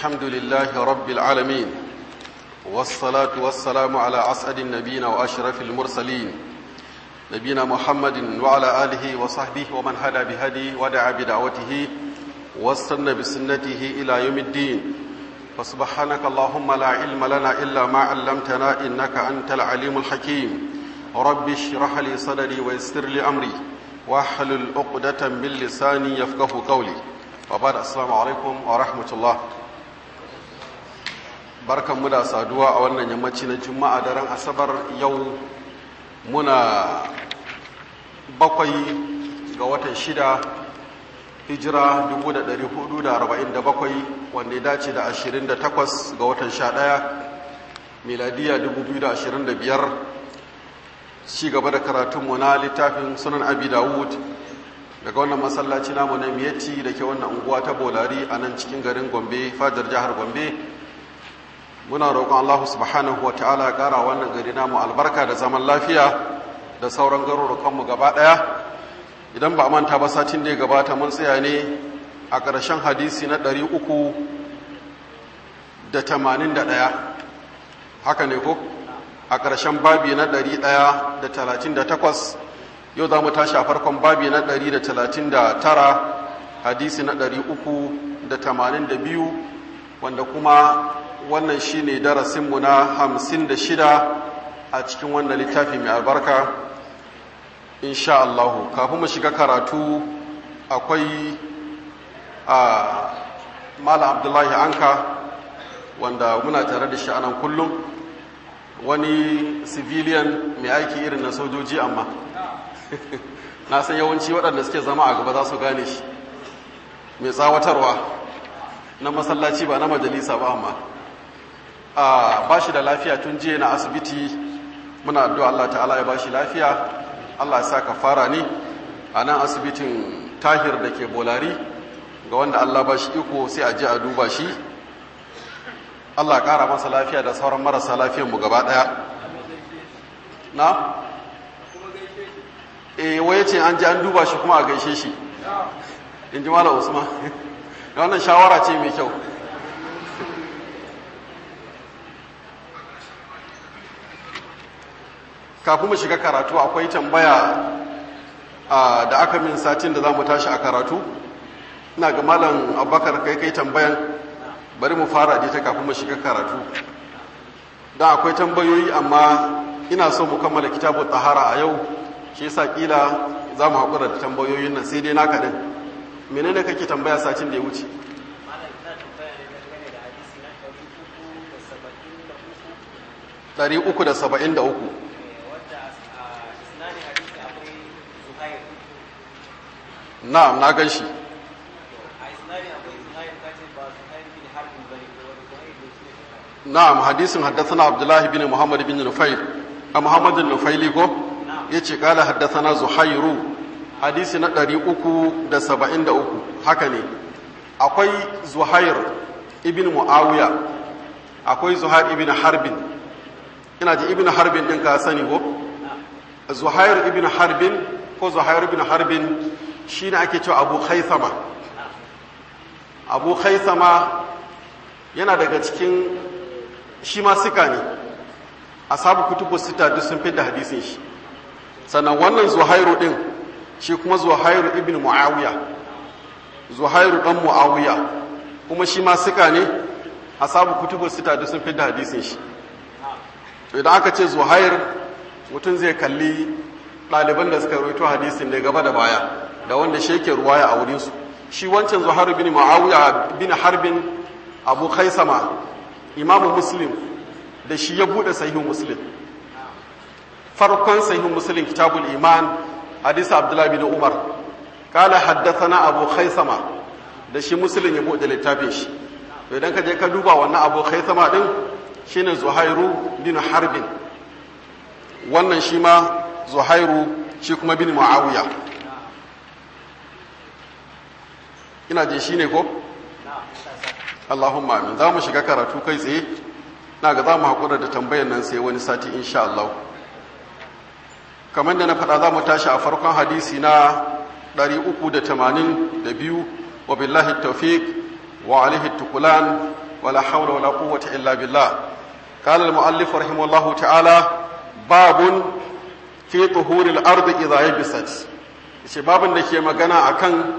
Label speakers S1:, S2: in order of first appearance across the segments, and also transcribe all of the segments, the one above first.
S1: الحمد لله رب العالمين والصلاة والسلام على أسعد النبيين وأشرف المرسلين نبينا محمد وعلى آله وصحبه ومن هدى بهدي ودعا بدعوته واستنى بسنته إلى يوم الدين فسبحانك اللهم لا علم لنا إلا ما علمتنا إنك أنت العليم الحكيم رب اشرح لي صدري ويسر لي أمري واحلل عقدة من لساني يفقه قولي وبعد السلام عليكم ورحمة الله barkan mu da saduwa a wannan yammaci na juma'a daren asabar yau muna bakwai ga watan shida hijira 1447 wanda ya dace da 28 ga watan 11 miladiya 2025 ci gaba da karatunmu na littafin sunan abi dawud daga wannan masallaci namu na miyatti da ke wannan unguwa ta bolari a nan cikin garin gombe fadar jihar gombe muna roƙon Allah subhanahu wa ta'ala ƙara wannan gari namu albarka da zaman lafiya da sauran garurukanmu gaba ɗaya idan ba a manta ba satin da ya gabata mun tsaya ne a ƙarshen hadisi na ɗari uku da tamanin da ɗaya haka ne ko a ƙarshen babi na ɗari ɗaya da talatin da takwas yau za mu tashi a farkon babi na ɗari da talatin da tara hadisi na ɗari uku da tamanin da biyu wanda kuma wannan shi ne darasinmu na hamsin da shida a cikin wannan littafi mai albarka insha Allahu kafin mu shiga karatu akwai a mala abdullahi anka wanda muna tare da shi anan kullum wani civilian mai aiki irin na sojoji amma na san yawanci waɗanda suke zama a gaba za su gane shi mai tsawatarwa na masallaci ba na majalisa ba amma ba shi da lafiya tun jiya na asibiti muna addu'a Allah ta'ala ya ba shi lafiya Allah ya sa ka fara ni a nan asibitin tahir da ke bolari ga wanda Allah ba shi iko sai a je a duba shi Allah ƙara masa lafiya da sauran marasa lafiyanmu gaba ɗaya na? e waye ce an ji an duba shi kuma a gaishe shi in ji mala usman wannan shawara ce mai kyau kafin mu shiga karatu akwai tambaya da aka min satin da za mu tashi a karatu ina ga malam abubakar kai kai tambayan bari mu fara da ta kafin mu shiga karatu don akwai tambayoyi amma ina so mu kammala kitabu tahara a yau shi yasa kila za mu haƙura da tambayoyin nan sai dai naka din menene kake tambaya satin da ya wuce ɗari uku da saba'in da uku na'am na gan shi na'am hadisin haddathana abdullahi bin muhammad bin nufail a muhammadin nufaili ko ya ce kala haddathana zuhairu hadisi na 373 haka ne akwai zuhair ibn muawiya akwai zuhair ibn harbin ina ji ibn harbin din ka sani ko zuhair ibn harbin ko zuhair ibn harbin shi ne ake cewa abu haithama abu haithama yana daga cikin shi ma sika ne asabu kutubu sita duk sun da hadisin shi sannan wannan zuhairu din shi kuma zuhairu ibn muawiya zuhairu dan muawiya kuma shi ma sika ne asabu kutubu sita duk sun da hadisin shi idan aka ce zuhair mutum zai kalli ɗaliban da suka roito hadisin ne gaba da baya da wanda shi yake ruwaya a wurinsu shi wancan zuhairu bin muawiya bin harbin abu khaisama imamu muslim da shi ya bude sahihu muslim farkon sahihu muslim kitabul iman hadisi abdullahi bin umar kala haddathana abu khaisama da shi muslim ya bude littafin shi to idan ka je ka duba wannan abu khaisama din shine zuhairu bin harbin wannan shi ma zuhairu shi kuma bin muawiya ina je shi ne ko Allahumma amin za mu shiga karatu kai tsaye na ga za mu haƙura da tambayar nan sai wani sati insha Allah kamar da na faɗa za mu tashi a farkon hadisi na 382 wa billahi tawfiq wa alaihi tukulan ولا حول ولا قوة إلا بالله قال المؤلف رحمه الله تعالى باب في طهور الأرض إذا يبست ce babin da ke magana akan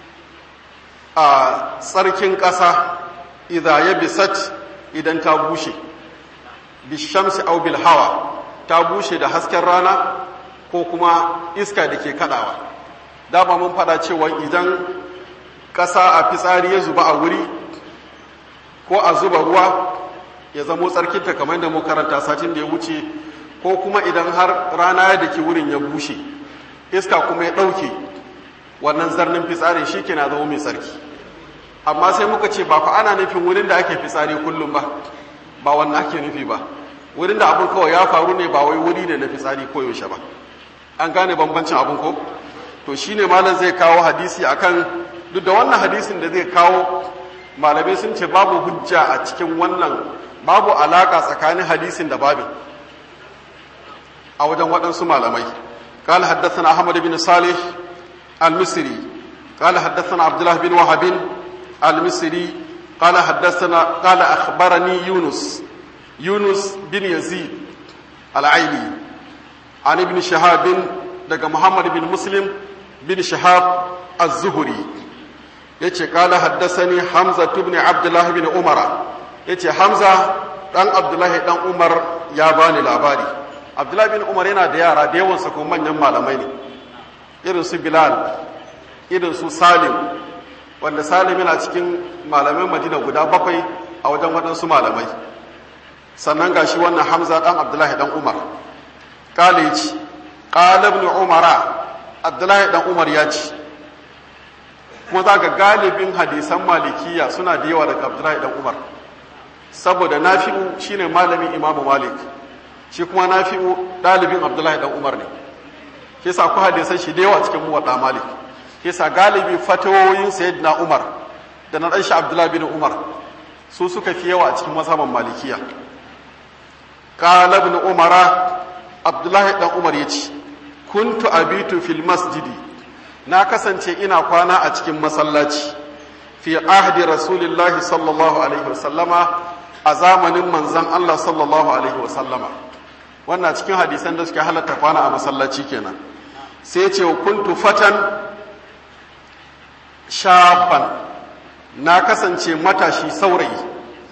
S1: a tsarkin ƙasa idan ya bisat idan ta bushe bishamsi au bil hawa ta bushe da hasken rana ko kuma iska da ke kadawa dama mun fada cewa idan ƙasa a fitsari ya zuba a wuri ko a zuba ruwa ya zamo tsarkinta kamar da mu karanta satin da ya wuce ko kuma idan har rana da ke wurin ya bushe iska kuma ya ɗauke wannan zarnin fitsari shi ke na zama mai tsarki amma sai muka ce ba fa ana nufin wurin da ake fitsari kullum ba ba wannan ake nufi ba wurin da abin kawai ya faru ne ba wai wuri ne na fitsari koyaushe ba an gane bambancin abin ko to shine malam zai kawo hadisi akan duk da wannan hadisin da zai kawo malamai sun ce babu hujja a cikin wannan babu alaka tsakanin hadisin da babin a wajen waɗansu malamai قال حدثنا أحمد بن صالح المصري قال حدثنا عبد الله بن وهب المصري قال حدثنا قال أخبرني يونس يونس بن يزيد العيني عن ابن شهاب دق محمد بن مسلم بن شهاب الزهري يتي قال حدثني حمزة بن عبد الله بن عمر يتي حمزة دان عبد الله دان عمر يا باني لاباري عبد الله بن عمر yana da yara da yawansa kuma manyan malamai ne irin su Bilal irin su Salim wanda Salim yana cikin malaman Madina guda bakwai a wajen waɗansu malamai sannan gashi wannan Hamza dan Abdullahi dan Umar kale ya ci qala ibn Umara Abdullahi dan Umar ya ci kuma za ga galibin hadisan malikiya suna da yawa daga Abdullahi dan Umar saboda Nafi'u shine malamin Imam Malik shi kuma Nafi'u dalibin Abdullahi dan Umar ne shi sa ku hadisan shi da yawa cikin muwadda Malik shi sa galibi fatawoyin Sayyidina Umar da na dan shi Abdullahi bin Umar su suka fi yawa a cikin mazhaban Malikiya qala ibn Umara Abdullahi dan Umar yace kuntu abitu fil masjidi na kasance ina kwana a cikin masallaci fi ahdi rasulillahi sallallahu alaihi wasallama a zamanin manzan Allah sallallahu alaihi wasallama wannan cikin hadisan da suke halatta kwana a masallaci kenan sai ce kuntu fatan shaban na kasance matashi saurayi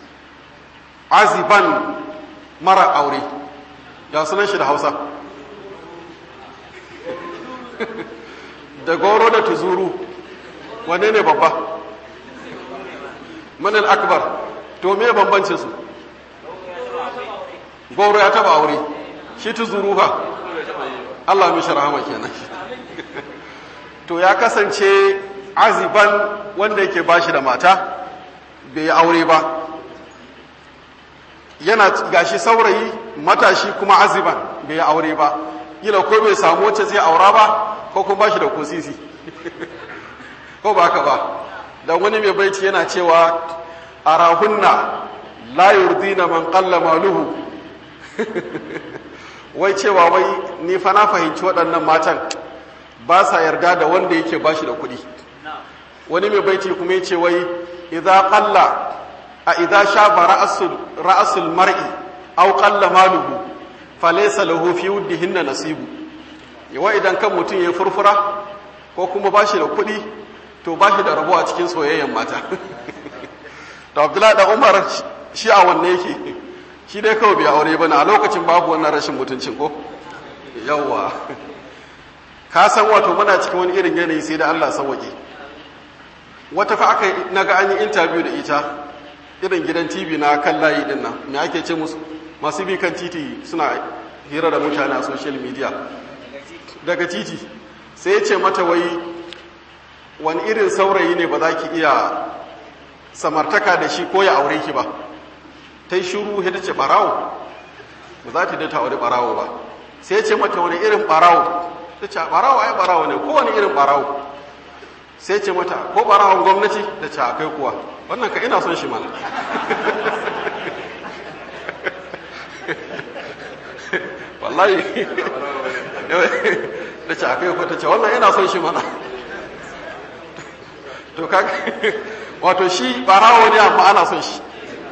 S1: aziban mara aure ya sunan shi da hausa da goro da tuzuru wane ne babba manal akbar to me bambancin su goro ya taba aure shi tuzuru fa Allah mishi rahama kenan to ya kasance aziban wanda yake bashi da mata bai yi aure ba yana gashi saurayi matashi kuma aziban bai yi aure ba kila ko bai samu wacce zai aura ba ko kuma bashi da kosisi ko ba haka ba dan wani mai baiti yana cewa arahunna la yurdina man qalla maluhu wai cewa wai ni fa na fahimci waɗannan matan ba sa yarda da wanda yake bashi da kuɗi wani mai baiti kuma yace wai idza qalla a idza shaba ra'sul ra'sul mar'i aw qalla maluhu falaysa lahu fi wuddihinna nasibu yawa idan kan mutum ya furfura ko kuma bashi da kuɗi to bashi da rabo a cikin soyayyen mata to abdullahi da umar shi a wanne yake shi dai kawai bai aure bane a lokacin babu wannan rashin mutuncin ko yawwa ka san wato muna cikin wani irin yanayi sai da Allah sauke wata fa aka naga an yi interview da ita irin gidan TV na kan layi din nan me ake ce musu masu bi kan titi suna hira da mutane a social media daga titi sai ya ce mata wai wani irin saurayi ne ba za ki iya samartaka da shi ko ya aure ki ba ta yi shuru ya ce barawo ba za ta da ta aure barawo ba sai ce mata wani irin barawo ta ce barawo ai barawo ne ko wani irin barawo sai ce mata ko barawon gwamnati da ce akai kuwa wannan ka ina son shi mana wallahi da ce akai kuwa ta ce wannan ina son shi mana to kaga wato shi barawo ne amma ana son shi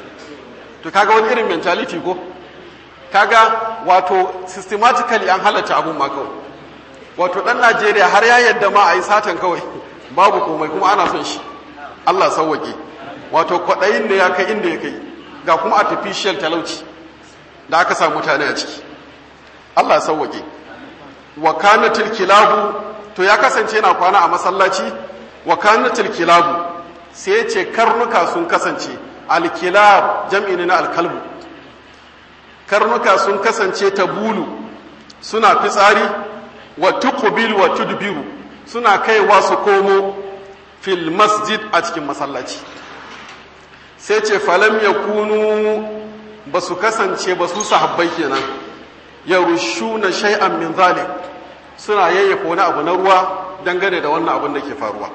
S1: to kaga wani irin mentality ko kaga wato systematically an halatta abun ma kawai wato dan Najeriya har ya yadda ma a yi satan kawai babu komai kuma ana son shi Allah sauwaƙe wato kwaɗayin da ya kai inda ya kai ga kuma artificial talauci da aka sa mutane a ciki Allah sauwaƙe wa kanatil kilabu to ya kasance yana kwana a masallaci wa kanatil kilabu sai ce karnuka sun kasance alkilab jam'i ne na alkalbu karnuka sun kasance ta bulu suna fitsari wa tuqbil wa tudbiru suna kaiwa su komo fil masjid a cikin masallaci sai ce falam yakunu ba su kasance ba su sahabbai kenan ya rushu na shay'an min zalik suna yayyafa wani abu na ruwa dangane da wannan abin da ke faruwa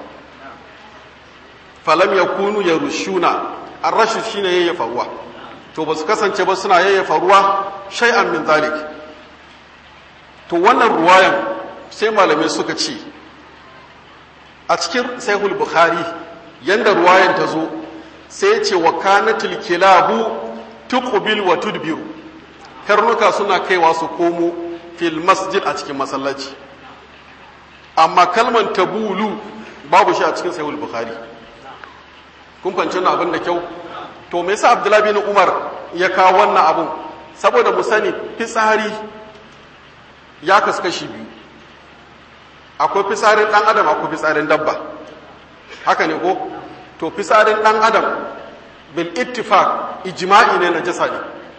S1: falam ya kunu ya rushuna an rashin shi ne yayyafa ruwa to ba su kasance ba suna yayyafa ruwa shay'an min zalik to wannan ruwayan sai malamai suka ce a cikin sahihul bukhari yanda ruwayan ta zo sai ce wa kanatil kilabu tuqbil wa tudbiru karnuka suna kaiwa su komo fil masjid a cikin masallaci amma kalman tabulu babu shi a cikin sahihul bukhari kun fahimci wannan abin da kyau to me yasa abdullahi bin umar ya kawo wannan abun saboda mu sani fitsari ya kasu kashi biyu akwai fitsarin dan adam akwai fitsarin dabba haka ne ko to fitsarin dan adam bil ittifaq ijma'i ne na jasa ne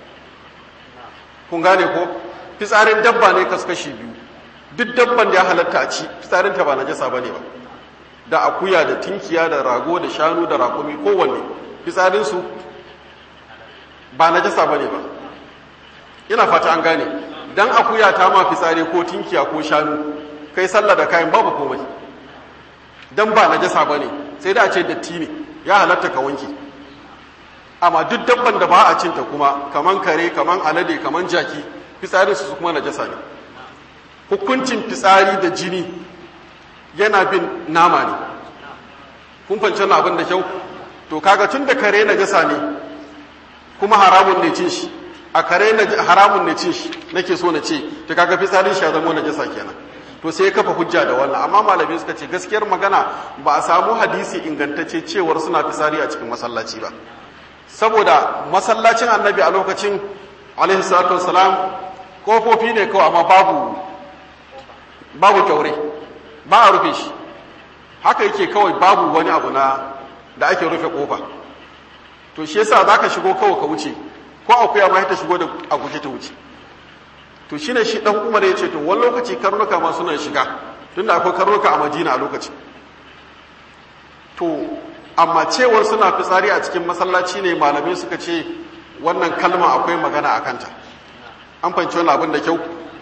S1: kun gane ko fitsarin dabba ne kasu kashi biyu duk dabban da ya halatta a ci fitsarin ta ba na jasa bane ba da akuya da tinkiya da rago da shanu da rakumi kowanne fitsarin su ba na jasa bane ba ina fata an gane dan akuya ta ma fitsari ko tinkiya ko shanu kai sallah da kayan babu komai dan ba na jasa bane sai da a ce datti ne ya halatta ka wanke amma duk dabban da ba a cinta kuma kaman kare kaman alade kaman jaki fitsarin su kuma najasa ne hukuncin fitsari da jini yana bin nama ne kun fahimci na abin da kyau to kaga tun da kare najasa ne kuma haramun ne cin shi a kare haramun ne cin shi nake so na ce to kaga fitsarin shi ya zama najasa kenan to sai ya kafa hujja da wannan amma malamai suka ce gaskiyar magana ba a samu hadisi ingantacce cewar suna fitsari a cikin masallaci ba saboda masallacin annabi a lokacin alaihi salatu wassalam kofofi ne kawai amma babu babu kyaure ba a rufe shi haka yake kawai babu wani abu na da ake rufe kofa to shi yasa zaka shigo kawai ka wuce ko akuya ma ta shigo da a guje ta wuce to shine shi dan Umar ya ce to wani lokaci karnuka ma suna shiga tunda akwai karnuka a Madina a lokacin to amma cewar suna fitsari a cikin masallaci ne malamai suka ce wannan kalma akwai magana a kanta an fahimci wani abin da kyau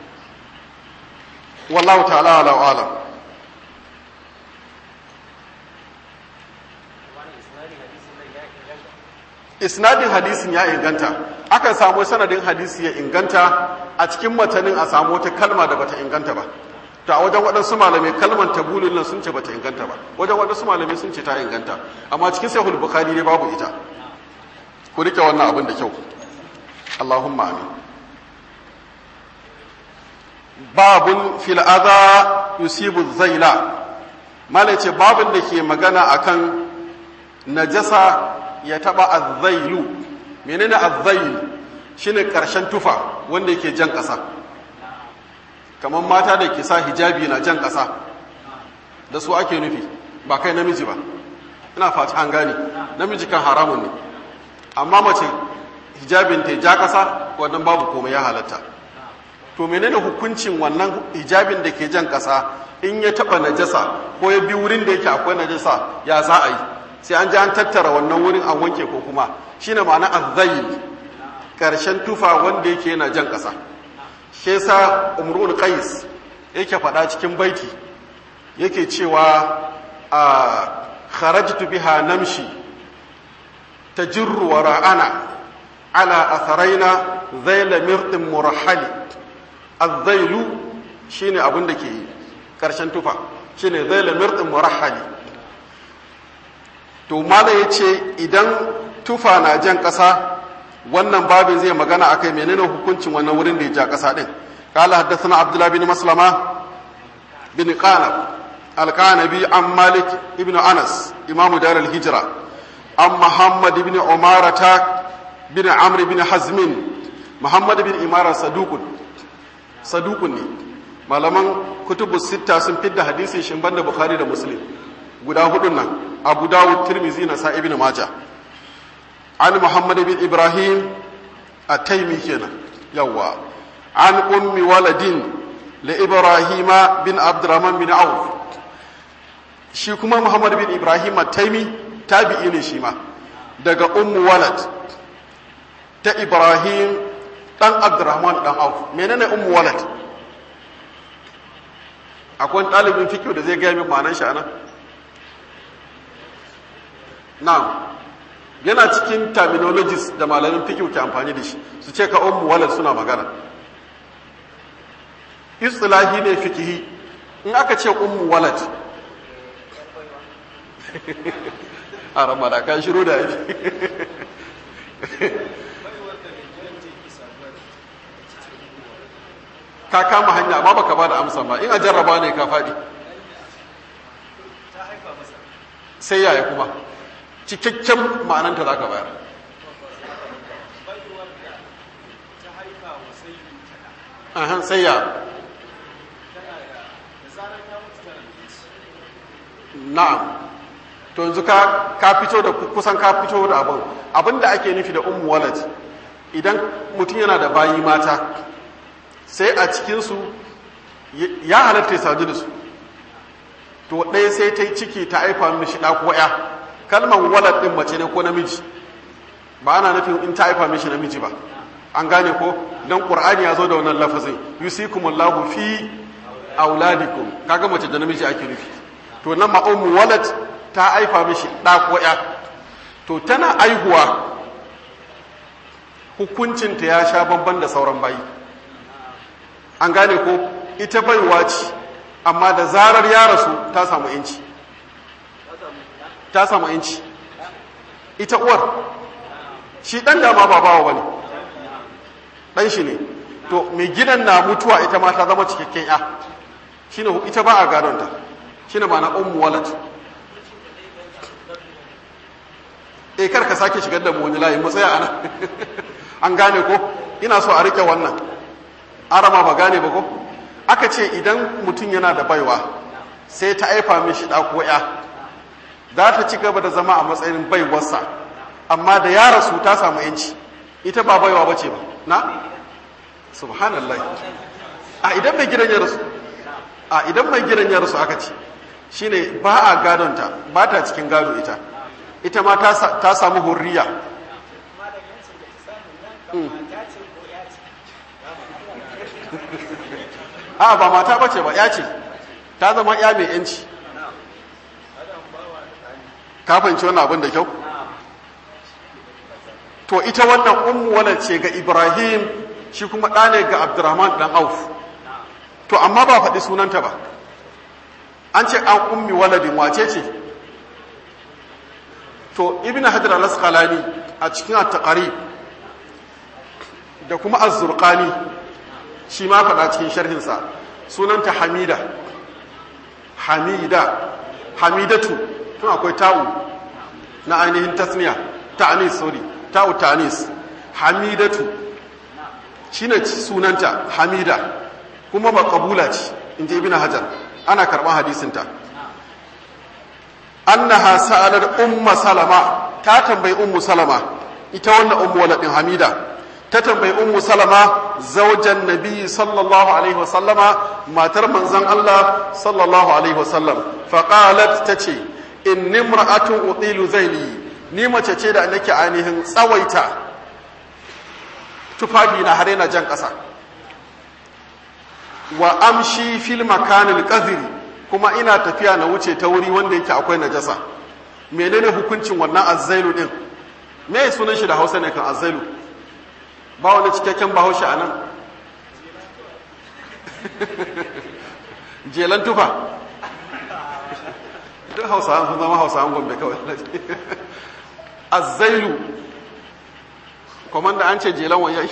S1: wallahu ta'ala ala alam isnadin hadisin ya inganta akan samu sanadin hadisi ya inganta a cikin matanin a samu wata kalma da bata inganta ba to a wajen waɗansu malamai kalmar tabulun nan sun ce bata inganta ba wajen waɗansu malamai sun ce ta inganta amma cikin sahih bukhari ne babu ita ku rike wannan abin da kyau Allahumma amin babun fil adha yusibu zaila malai ce babun da ke magana akan najasa ya taba azzailu menene azzail shine karshen tufa wanda yake jan ƙasa kamar mata da ke sa hijabi na jan ƙasa da su ake nufi ba kai namiji ba ina fata an gane namiji kan haramun ne amma mace hijabin ta ja ƙasa wannan babu komai ya halatta to menene hukuncin wannan hijabin da ke jan ƙasa in ya taɓa najasa ko ya bi wurin da yake akwai najasa ya za a yi sai an ji an tattara wannan wurin an wanke ko kuma shine ma'ana azzayil karshen tufa wanda yake yana jan ƙasa shi yasa umrul qais yake faɗa cikin baiti yake cewa a kharajtu biha namshi tajurru wa ra'ana ala atharaina zayla mirtin murahali azzailu shine abin da ke karshen tufa shine zayla mirtin murahali to mala yace idan tufa na jan ƙasa wannan babin zai magana akai menene hukuncin wannan wurin da ya ja kasa din قال حدثنا عبد الله بن مسلمة بن قانب القانبي عن مالك ابن أنس إمام دار الهجرة عن محمد بن عمارة بن عمرو بن حزم محمد بن عمارة صدوق صدوق malaman kutubu sitta sun fidda hadisi shin banda bukhari da muslim guda hudun nan abu dawud tirmizi na sa ibn majah an muhammad bin ibrahim at-taymi kenan yawa an ummi waladin li ibrahima bin abdurrahman bin auf shi kuma muhammad bin ibrahim at-taymi tabi'i ne shi ma daga ummu walad ta ibrahim dan abdurrahman dan auf menene ummu walad akwai ɗalibin fikiyo da zai gaya min ma'anar shi anan na'am yana cikin terminologies da malamin fikiyo ke amfani da shi su ce ka ummu walad suna magana istilahi ne fikihi in aka ce ummu walad a ramada kan shiru da yake ka kama hanya amma baka ba da amsa ba in a jarraba ne ka faɗi sai yaya kuma cikakken ma'ananta za ka bayar ahan sai ya na'am to yanzu ka ka fito da kusan ka fito da abin abin da ake nufi da ummu walad idan mutum yana da bayi mata sai a cikinsu ya halatta ya sadu da su to ɗaya sai ta yi ciki ta haifa mishi ɗa ko ya kalmar walad ɗin mace ne ko namiji ba ana nufin in ta haifa mishi namiji ba an gane ko don ƙur'ani ya zo da wannan lafazin yusikumullahu fi auladikum kaga mace da namiji ake nufi to nan ma ummu walad ta haifa mishi ɗa ko ya to tana aihuwa hukuncinta ya sha bamban da sauran bayi an gane ko ita baiwa ce amma da zarar ya rasu ta samu inci ta samu inci ita uwar shi ɗan dama ba bawa ba ne ɗan shi ne to mai gidan na mutuwa ita ma ta zama cikakken ya shi ne ita ba a gadonta shi ne ba na ummu walad e kar ka sake shigar da mu wani layi mu tsaya ana an gane ko ina so a rike wannan arama ba gane ba ko aka ce idan mutum yana da baiwa sai ta aifa mishi da ko ya za ta ci gaba da zama a matsayin baiwarsa amma da ya rasu ta samu yanci ita ba baiwa bace ba na subhanallah a idan mai gidan ya rasu a idan mai gidan ya rasu aka ce shine ba a gadonta ba ta cikin gado ita ita ma ta samu hurriya a ba mata bace ba ya ce ta zama ya mai yanci kafanci wannan abin da kyau to ita wannan ummu wala ce ga ibrahim shi kuma ɗa ne ga abdurrahman ɗan auf to amma ba faɗi sunanta ba an ce an ummi waladin wace ce to ibn hajar al-asqalani a cikin at-taqrib da kuma az-zurqani shi ma faɗa cikin sharhinsa sunanta hamida hamida hamidatu tun akwai ta'u na ainihin tasniya ta'anis sorry ta'u ta'anis hamidatu shine sunanta hamida kuma ba kabula ce inji ibn hajar ana karɓar hadisinta annaha sa'alar umma salama ta tambayi ummu salama ita wannan ummu waladin hamida ta tambayi ummu salama zaujan nabi sallallahu alaihi wasallama matar manzon Allah sallallahu alaihi wasallam faqalat tace inni imra'atun utilu zaili ni mace ce da nake ainihin tsawaita tufafi na har yana jan ƙasa wa amshi fil makanil qadhri kuma ina tafiya na wuce ta wuri wanda yake akwai najasa menene hukuncin wannan azzailu din me sunan shi da Hausa ne kan azzailu ba wani cikakken bahaushe a nan jelan tufa duk hausawan sun zama hausawan gombe kawai azzailu komanda an ce jelan wayayi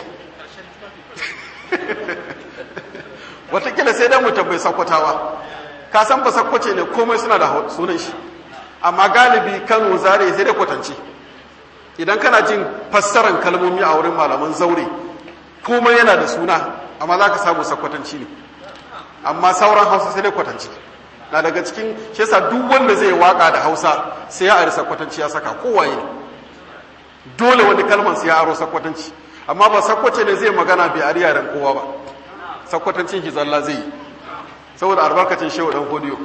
S1: watakila sai dai mu tabbai sakwatawa ka san ba sakwace ne komai suna da sunan shi amma galibi kano zare sai da kwatance idan kana jin fassaran kalmomi a wurin malaman zaure komai yana da suna amma za ka samu sakwatanci ne amma sauran hausa sai dai kwatance na daga cikin shi yasa duk wanda zai waka da hausa sai ya ari sakwatanci ya saka kowaye ne dole wani kalman sai ya aro sakwatanci amma ba sakwace ne zai magana bai ari yaren kowa ba sakwatancin shi zalla zai yi saboda albarkacin shehu dan hodiyo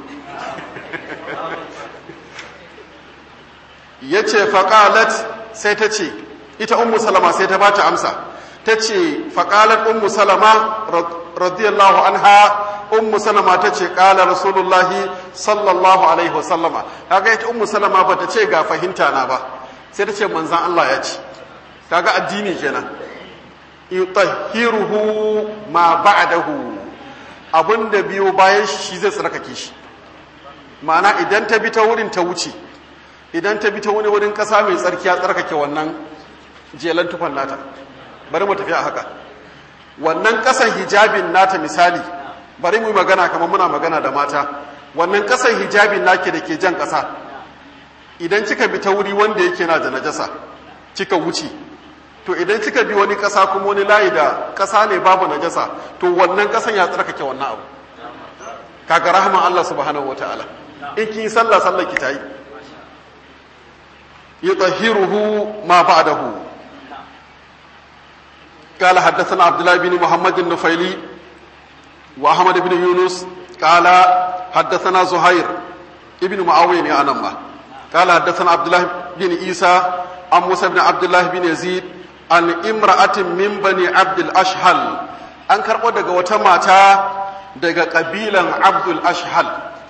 S1: ya ce faƙalat sai ta ce ita ummu salama sai ta bata amsa ta ce faƙalat ummu salama radiyallahu anha ummu salama ta ce ƙala rasulullahi sallallahu alaihi wasallama kaga ita ummu salama ba ta ce ga fahimta na ba sai ta ce manzan Allah ya ce kaga addini kenan yutahhiruhu ma ba'dahu abinda biyo bayan shi zai tsarkake shi ma'ana idan ta bi ta wurin ta wuce idan ta bi ta wani wurin kasa mai tsarki ya tsarkake wannan jelan tufan nata bari mu tafi a haka wannan kasan hijabin nata misali bari mu yi magana kamar muna magana da mata wannan kasan hijabin nake da ke jan kasa idan kika bi ta wuri wanda yake na da najasa kika wuce to idan kika bi wani kasa kuma wani layi da kasa ne babu najasa to wannan kasan ya tsarkake wannan abu kaga rahman Allah subhanahu wataala in kin sallah sallar ki tayi yutahhiruhu ma ba'dahu قال حدثنا عبد الله بن محمد النفيلي وأحمد بن يونس قال حدثنا زهير ابن معاوية أنما قال حدثنا عبد الله بن عيسى عن موسى بن عبد الله بن يزيد عن امرأة من بني عبد الأشهل an karɓo daga wata mata daga ƙabilan abdul ashhal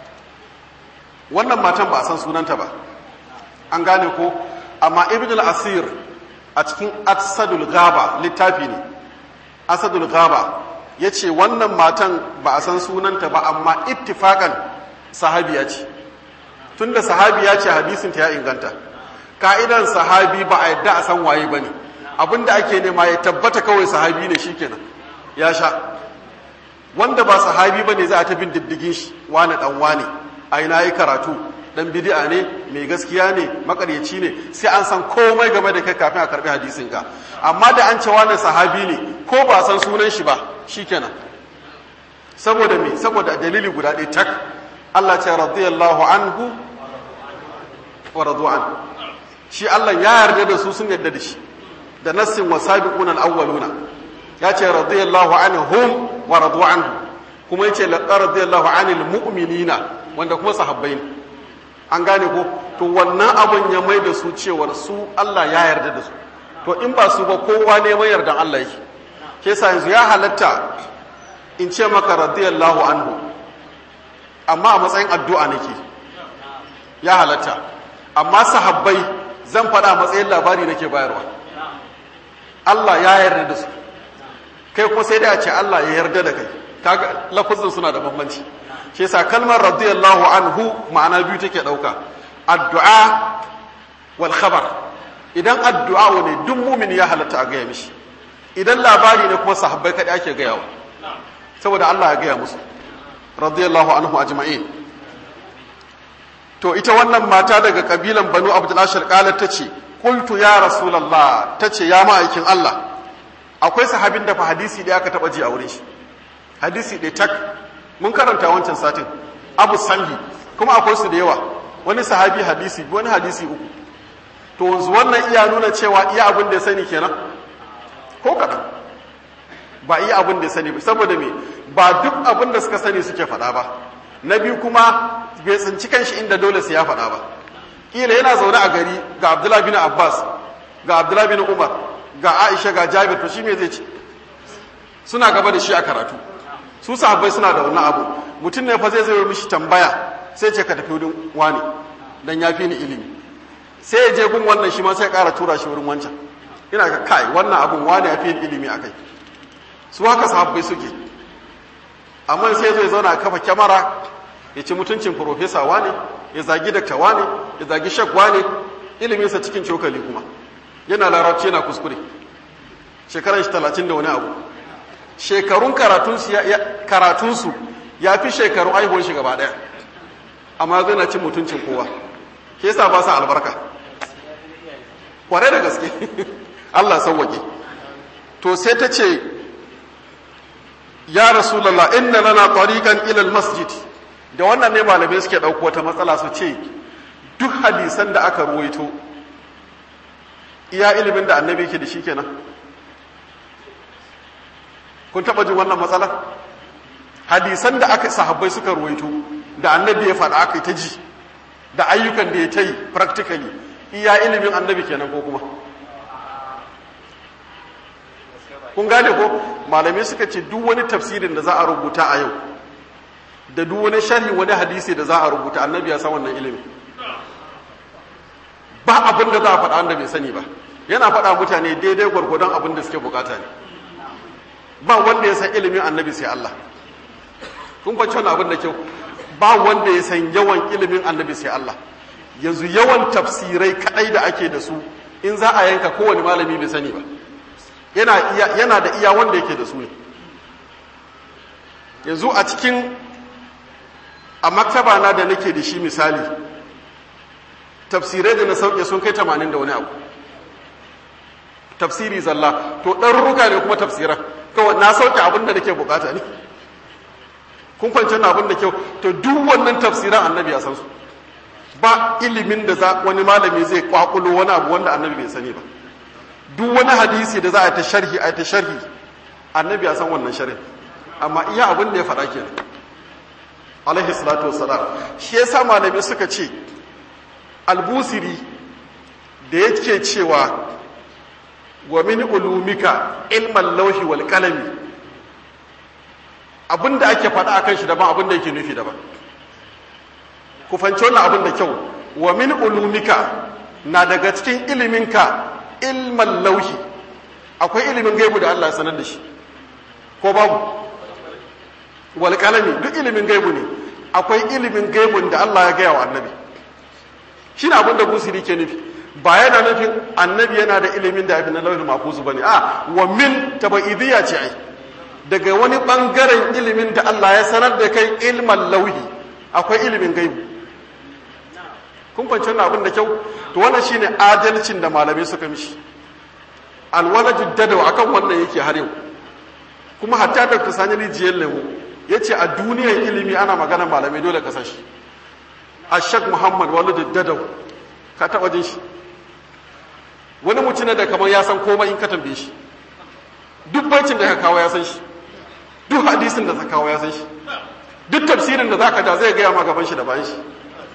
S1: wannan matan ba a san sunanta ba an gane ko amma ibn al-asir a cikin asadul gaba littafi ne asadul gaba ya ce wannan matan ba a san sunanta ba amma ittifakan sahabiya ce tunda sahabiya ce hadisinta ya inganta ka'idan sahabi ba a yadda a san waye ba ne abinda ake nema ya tabbata kawai sahabi ne shikenan ya sha wanda ba sahabi ba ne za a ta bin diddigin shi wane dan wane a ina yi karatu dan bidi'a ne mai gaskiya ne makaryaci ne sai an san komai game da kai kafin a karbi hadisin ka amma da an ce wani sahabi ne ko ba san sunan shi ba shikenan saboda me saboda dalili guda ɗaya tak Allah ce radiyallahu anhu wa radu'an shi Allah ya yarda da su sun yarda da shi da nassin wasabiquna al-awwaluna ya ce radiyallahu anhum wa radu anhu kuma yace laqad radiyallahu anil mu'minina wanda kuma sahabbai ne an gane ko to wannan abun ya mai da su cewar su Allah ya yarda da su to in ba su ba kowa ne mai yardan Allah yake ke sa yanzu ya halatta in ce maka radiyallahu anhu amma a matsayin addu'a nake ya halatta amma sahabbai zan faɗa matsayin labari nake bayarwa Allah ya yarda da su kai kuma sai da ce Allah ya yarda da kai kaga lafazin suna da bambanci shi yasa kalmar radiyallahu anhu ma'ana biyu take dauka addu'a wal khabar idan addu'a ne duk mumin ya halatta a gaya mishi idan labari ne kuma sahabbai kadai ake gaya wa saboda Allah ya gaya musu radiyallahu anhu ajma'in to ita wannan mata daga kabilan banu abdul ashar qalat tace qultu ya rasulullah tace ya ma'aikin Allah akwai sahabin da fa hadisi da aka taba ji a wurin shi hadisi ɗaya tak mun karanta wancan satin abu samhi kuma akwai su da yawa wani sahabi hadisi wani hadisi uku to wanzu wannan iya nuna cewa iya abin da ya sani kenan ko kaɗan ba iya abin da ya sani saboda me ba duk abin da suka sani suke faɗa ba na biyu kuma bai tsinci kanshi inda dole sai ya faɗa ba kila yana zaune a gari ga abdullahi bin abbas ga abdullahi bin umar ga aisha ga jabir to shi me zai ce suna gaba da shi a karatu su sahabbai suna da wannan abu mutum ne fa zai zai mishi tambaya sai ce ka tafi wurin wani dan ya fi ni ilimi sai ya je gun wannan shi ma sai ya ƙara tura shi wurin wancan ina ga kai wannan abun wani ya fi ni ilimi a kai su haka sahabbai suke amma sai zai zauna a kafa kyamara ya ci mutuncin profesa wane ya zagi dakta wane ya zagi shak wane iliminsa cikin cokali kuma yana larabci yana kuskure shekaran shi talatin da wani abu shekarun karatunsu ya fi shekarun aihuwar shi gaba ɗaya amma zai na cin mutuncin kowa ke yasa ba sa albarka kware da gaske Allah sauwake to sai ta ce ya rasulallah inna lana tariqan ila masjid da wannan ne malamai suke ɗauko wata matsala su ce duk hadisan da aka ruwaito iya ilimin da annabi ke da shi kenan kun taɓa jin wannan matsala hadisan da aka sahabbai suka ruwaito da annabi ya faɗa aka yi ta ji da ayyukan da ya ta yi practically iya ilimin annabi kenan ko kuma kun gane ko malamai suka ce duk wani tafsirin da za a rubuta a yau da duk wani sharhi wani hadisi da za a rubuta annabi ya san wannan ilimi ba abin da za a faɗa wanda bai sani ba yana faɗa mutane daidai gwargwadon abin da suke bukata ne ba wanda ya san ilimin annabi sai Allah kun kwanci wani abin da kyau ba wanda ya san yawan ilimin annabi sai Allah yanzu yawan tafsirai kadai da ake da su in za a yanka kowane malami bai sani ba yana da iya wanda yake da su ne yanzu a cikin a maktaba na da nake da shi misali tafsirai da na sauke sun kai tamanin da wani abu tafsiri zalla to ɗarurruka ne kuma tafsiran kawai na sauke abin da nake bukata ne kun kwanci na abin da kyau to duk wannan tafsiran annabi ya san su ba ilimin da za wani malami zai kwakulo wani abu wanda annabi bai sani ba duk wani hadisi da za a ta sharhi a ta sharhi annabi ya san wannan sharhi amma iya abin da ya faɗa kenan alaihi salatu wassalam shi yasa malami suka ce albusiri da yake cewa wa min ulumika ilman lauhi wal qalami abinda ake faɗa akan shi daban abinda yake nufi daban ku fanci wannan abin da kyau wa min ulumika na daga cikin iliminka ilman lauhi akwai ilimin gaibu da Allah ya sanar da shi ko babu wal qalami duk ilimin gaibu ne akwai ilimin gaibun da Allah ya gaya wa annabi shi ne abin da busiri ke nufi ba yana nufin annabi yana da ilimin da abin da lauhin mafuzu ba ne a wa min tabaidiyya ce ai daga wani bangaren ilimin da Allah ya sanar da kai ilman lauhi akwai ilimin gaibu kun kwanci wannan abin da kyau to wannan shine adalcin da malamai suka mishi alwalajid dadaw akan wannan yake har yau kuma hatta da kusani rijiyar lemu yace a duniyar ilimi ana magana malamai dole ka san shi ashak muhammad walid dadaw ka taba jin shi wani mutum da kamar ya san komai in ka tambaye shi duk baitin da ka kawo ya san shi duk hadisin da ka kawo ya san shi duk tafsirin da zaka ja zai gaya ma gaban shi da bayan shi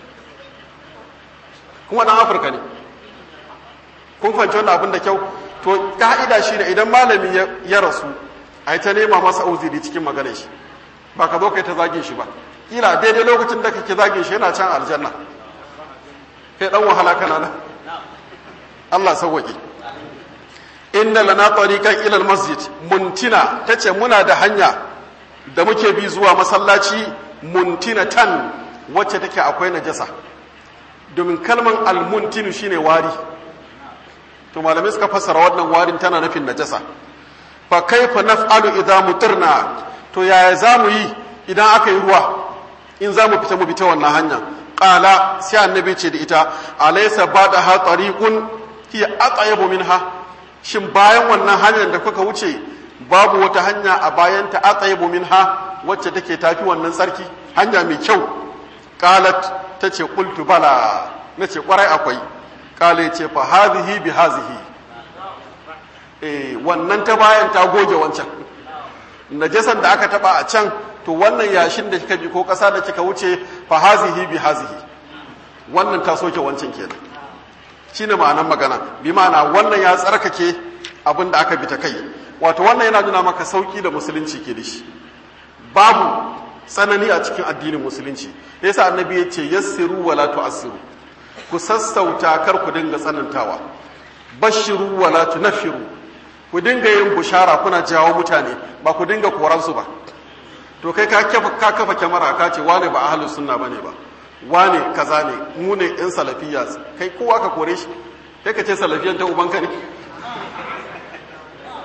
S1: kuma dan afirka ne kun fahimci wannan abin da kyau to ka'ida shi ne idan malami ya rasu a yi ta nema masa uziri cikin maganar shi ba ka zo kai ta zagin shi ba kila daidai lokacin da kake zagin shi yana can aljanna kai dan wahala kana nan Allah sauwaƙe inna lana tariqan ila masjid muntina tace muna da hanya da muke bi zuwa masallaci muntina tan wacce take akwai najasa domin kalman almuntinu shine wari to malamai suka fassara wannan warin tana nufin najasa fa kaifa naf'alu idza mutirna to yaya zamu yi idan aka yi ruwa in zamu fita mu fita wannan hanya qala sai annabi ce da ita alaysa ba'daha tariqun hiya atyabu minha shin bayan wannan hanyar da kuka wuce babu wata hanya a bayan ta atyabu minha wacce take tafi wannan sarki hanya mai kyau qalat tace qultu bala nace kwarai akwai qala yace fa hadhihi bi hadhihi eh wannan ta bayan ta goge wancan najasan da aka taba a can to wannan yashin da kika ji ko kasa da kika wuce fa hazihi bi hazihi wannan ta soke wancan kenan shine ma'anar magana bi ma'ana wannan ya tsarkake abin da aka bi ta kai wato wannan yana nuna maka sauki da musulunci ke da shi babu tsanani a cikin addinin musulunci yasa annabi ya ce yassiru wala tu'assiru ku sassauta kar ku dinga tsanantawa bashiru wala tunaffiru ku dinga yin bushara kuna jawo mutane ba ku dinga koransu ba to kai ka kafa ka kafa kyamara ka ce wane ba ahlus sunna bane ba wane kaza ne mu ne in salafiyya kai kowa ka kore shi kai ka ce salafiyan ta ubanka ne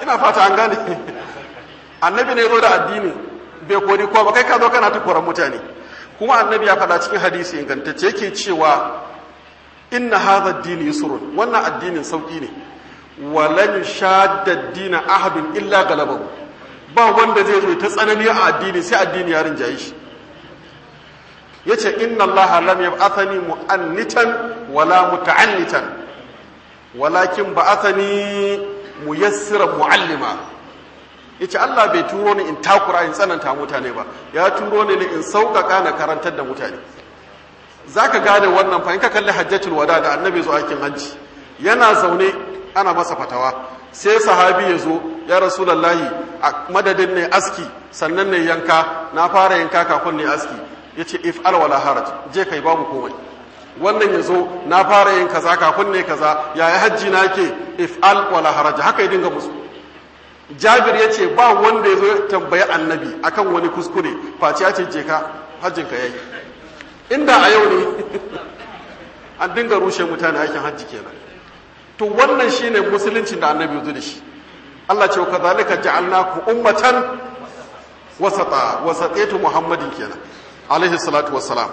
S1: ina fata an gane annabi ne zo da addini bai kori ko ba kai ka zo kana ta koran mutane kuma annabi ya faɗa cikin hadisi ingantacce yake cewa inna hadha ad-din yusrun wannan addinin sauki ne walan shadda ad-din ahadun illa galabahu ba wanda zai zo ta tsanani a addini sai addini ya rinjaye shi yace inna allaha lam yab'athani mu'annitan wala muta'annitan walakin ba'athani muyassiran mu'allima yace Allah bai turo ni in takura in tsananta mutane ba ya turo ni in sauƙaƙa na karantar da mutane zaka gane wannan fa in ka kalli hajjatul wada da annabi zo aikin hajji yana zaune ana masa fatawa sai sahabi ya zo ya rasulullahi a madadin ne aski sannan ne yanka na fara yanka kafin ne aski yace if al wala haraj je kai babu komai wannan ya zo na fara yin kaza kafin ne kaza yaya hajji na ke if al wala haraj haka ya dinga musu jabir ya ce ba wanda ya zo tambayi annabi akan wani kuskure face ya ce je ka hajjinka ya yi inda a yau ne an dinga rushe mutane aikin hajji kenan to wannan shine musuluncin da annabi ya zo da shi Allah ce ka zalika ja'alnaku ummatan wasata wasataitu muhammadin kenan alaihi salatu wassalam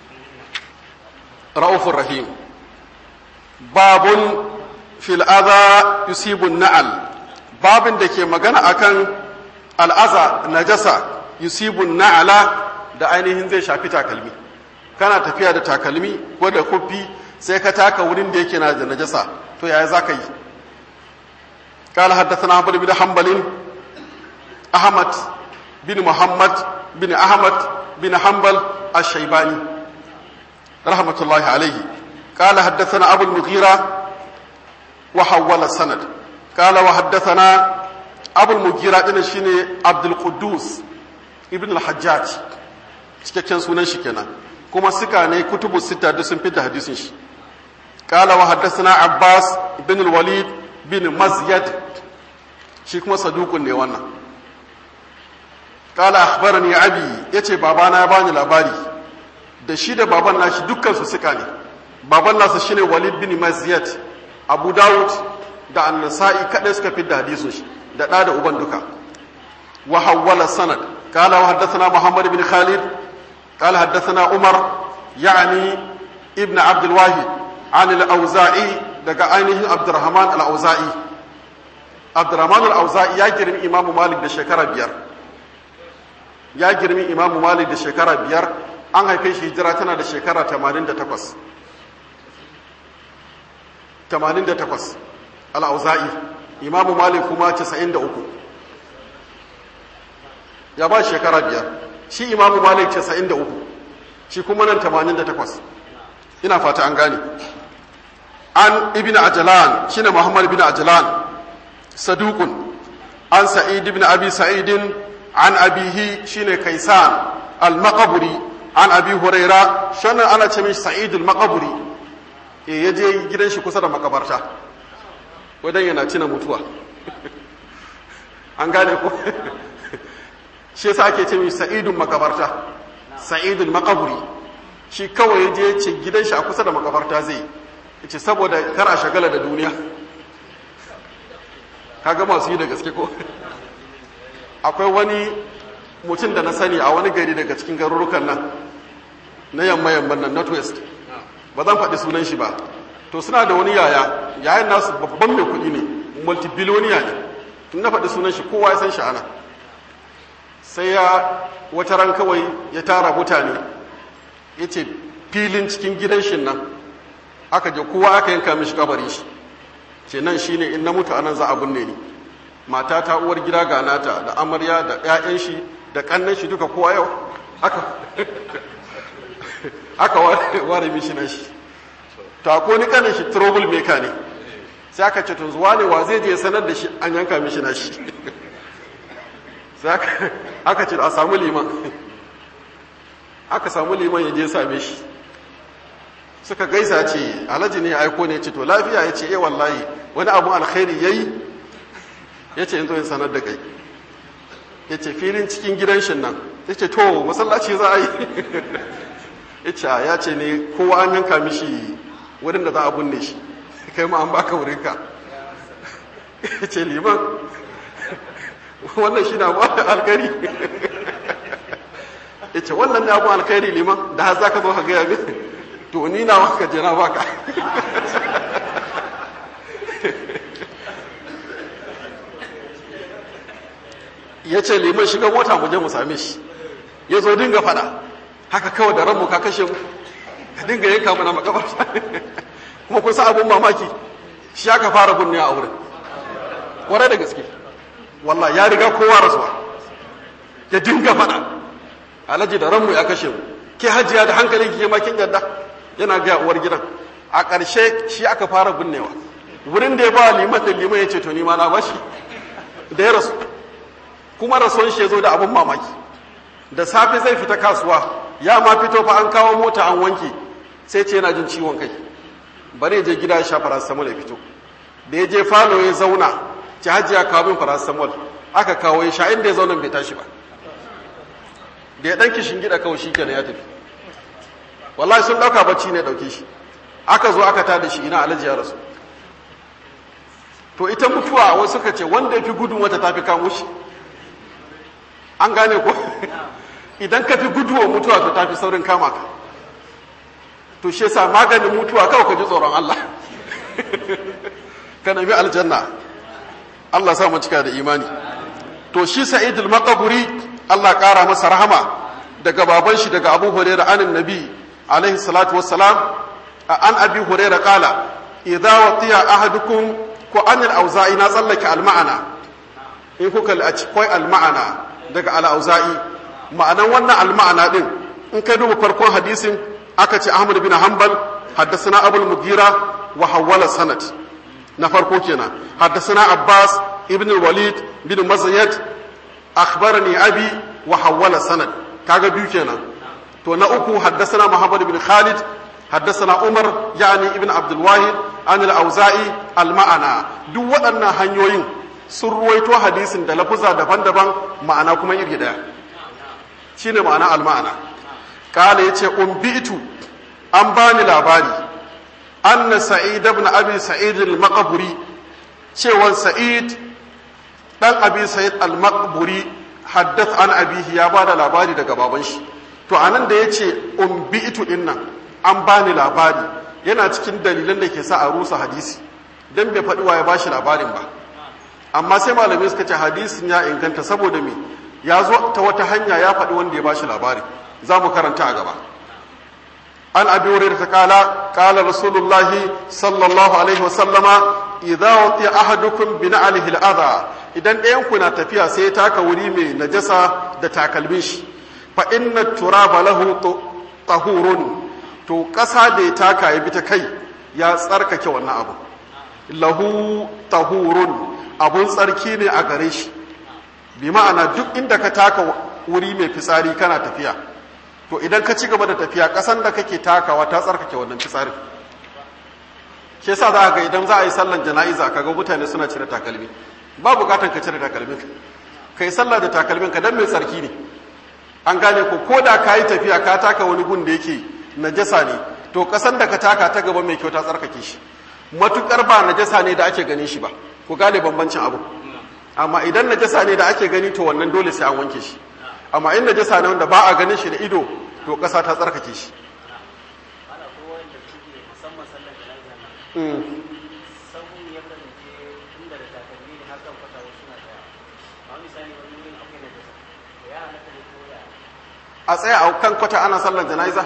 S1: ra'ufur rahim babun fil adha yusibu na'al babin da ke magana akan al'aza najasa yusibun na'ala da ainihin zai shafi takalmi kana tafiya da takalmi ko da kufi sai ka taka wurin da yake na da najasa to yaya za ka yi قال حدثنا عمر بن حنبل أحمد بن محمد بن أحمد بن حنبل الشيباني رحمة الله عليه قال حدثنا أبو المغيرة وحول السند قال وحدثنا أبو المغيرة إن شيني عبد القدوس ابن الحجاج cikakken sunan shi kenan kuma suka ne kutubu sita da sun fita hadisin shi qala wa haddathana abbas bin al-walid bin mazyad shi kuma sadukun ne wannan qala akhbarani abi yace babana ya bani labari da shi da baban nashi dukkan su suka ne baban nasa shine walid bin mazyad abu dawud da annasa'i kadai suka fi da hadisun shi da ɗa da uban duka wa hawwala sanad qala wa haddathana muhammad ibn khalid qala haddathana umar ya'ni ibn abd alwahid an al-auza'i daga ainihin abdurrahman al-auza'i abdurrahman al-auza'i ya girmi imam malik da shekara biyar ya girmi imam malik da shekara biyar an haife shi hijira tana da shekara 88 88 al'auza'i imamu malik kuma 93 ya ba shekara biyar shi imamu malik 93 shi kuma nan 88 ina fata an gane an ibn ajalan shi ne muhammad ibn ajalan sadukun an sa'id ibn abi sa'idin an abihi shi ne kaisan al-maqaburi an abi huraira shanan ana ce min sa'id al-maqaburi e ya je gidan shi kusa da makabarta wadan yana cina mutuwa an gane ko shi yasa ake ce mai sa'idun makabarta sa'idun makaburi shi kawai ya je ce gidan shi a kusa da makabarta zai ce saboda kar a shagala da duniya kaga masu yi da gaske ko akwai wani mutum da na sani a wani gari daga cikin garurukan nan na yamma yamman nan northwest ba zan faɗi sunan shi ba to suna da wani yaya yayan nasu babban mai kuɗi ne multibiloniya ne in na faɗi sunan shi kowa ya san shi ana sai ya wata ran kawai ya tara mutane ya ce filin cikin gidan shi nan aka je kowa aka yanka mishi kabari shi ce nan shine in na mutu anan za a binne ni mata ta uwar gida ga nata da amarya da 'ya'yan shi da kannan shi duka kowa yau aka aka ware mishi na shi ta ko ni kanin shi trouble maker ne sai aka ce tun zuwa ne wa zai je sanar da shi an yanka mishi na shi sai aka ce a samu liman aka samu liman ya je same shi suka gaisa ce alhaji ne ya aiko ne ce to lafiya ya ce eh wallahi wani abu alkhairi yayi ya ce yanzu in sanar da kai ya ce filin cikin gidan shi nan ya ce to masallaci za a yi ita ya ce ne kowa an yanka mishi wurin da za a binne shi kai ma an baka wurinka ya ce liman wannan shi na ba alkhairi ya ce wannan ne abu alkhairi liman da har za ka zo ka gaya min to ni na waka je na baka ya ce liman shiga mota mu je mu same shi ya zo dinga fada haka kawai da ranmu ka kashe mu ka dinga yanka mana makabarta kuma kun san abun mamaki shi aka fara bunne a wurin kwarai da gaske wallah ya riga kowa rasuwa ya dinga fada alhaji da ranmu ya kashe mu ke hajiya da hankalin ki ma kin yadda yana ga uwar gidan a ƙarshe shi aka fara binnewa wurin da ya ba liman da liman ya ce to ni ma na bashi da ya rasu kuma rasuwan shi ya zo da abun mamaki da safe zai fita kasuwa ya ma fito fa an kawo mota an wanke sai ce yana jin ciwon kai bari ya je gida ya sha paracetamol ya fito da ya je falo ya zauna ci hajiya kawo min paracetamol aka kawo ya sha inda ya zauna bai tashi ba da ya dan kishin gida kawai shi kenan ya tafi wallahi sun dauka bacci ne dauke shi aka zo aka tada shi ina alaji ya rasu to ita mutuwa wasu suka ce wanda ya fi gudun wata tafi kamo shi an gane ko idan ka fi guduwa mutuwa to tafi saurin kama ka to shi yasa maganin mutuwa kawai ka ji tsoron Allah ka nemi aljanna Allah sa mu cika da imani to shi sa'id al-maqburi Allah kara masa rahama daga baban shi daga Abu Hurairah anin Nabi alaihi salatu wassalam an Abi Hurairah kala idza watiya ahadukum ko an al-auza'i na tsallake al-ma'ana in kuka akwai al-ma'ana daga al-auza'i ma'anan wannan al-ma'ana din in kai duba farkon hadisin aka ce Ahmad bin Hanbal haddathana Abu al-Mughira wa hawala sanad na farko kenan haddathana Abbas ibn al-Walid bin Mazayyad akhbarani abi wa hawala sanad kaga biyu kenan to na uku haddathana Muhammad bin Khalid haddathana Umar yani ibn Abdul Wahid an al-Auza'i al-ma'ana duk waɗannan hanyoyin sun ruwaito hadisin da lafuza daban-daban ma'ana kuma iri daya shine ma'ana al-ma'ana kala yace umbitu an bani labari anna sa'id ibn abi sa'id al-maqburi cewan sa'id dan abi sa'id al-maqburi haddath an abihi ya bada labari daga baban shi to anan da yace umbitu dinnan an bani labari yana cikin dalilan da ke sa a rusa hadisi dan bai faɗi ya bashi labarin ba amma sai malamai suka ce hadisin ya inganta saboda me ya zo ta wata hanya ya faɗi wanda ya bashi labari za mu karanta a gaba an abi wurin ta kala kala rasulullahi sallallahu alaihi wasallama idza wati ahadukum bi na'alihi al'adha idan ɗayan ku na tafiya sai ya taka wuri mai najasa da takalmin shi fa inna turaba lahu tahurun to ƙasa da ya taka ya bi ta kai ya tsarkake wannan abu lahu tahurun abun tsarki ne a gare shi bi ma'ana duk inda ka taka wuri mai fitsari kana tafiya to idan ka ci gaba da tafiya kasan da kake takawa ta tsarkake wannan fitsarin ke sa za ga idan za a yi sallan jana'iza ka ga mutane suna cire takalmi ba bukatan ka cire takalmin ka yi sallah da takalmin ka dan mai tsarki ne an gane ko ko da ka yi tafiya ka taka wani gun da yake najasa ne to kasan da ka taka ta gaba mai kyau ta tsarkake shi matukar ba najasa ne da ake ganin shi ba ku gane bambancin abu amma idan najasa ne da ake gani to wannan dole sai an wanke shi amma in najasa ne wanda ba a ganin shi da ido to ƙasa ta tsarkake shi a tsaya a kan kwata ana sallar jana'iza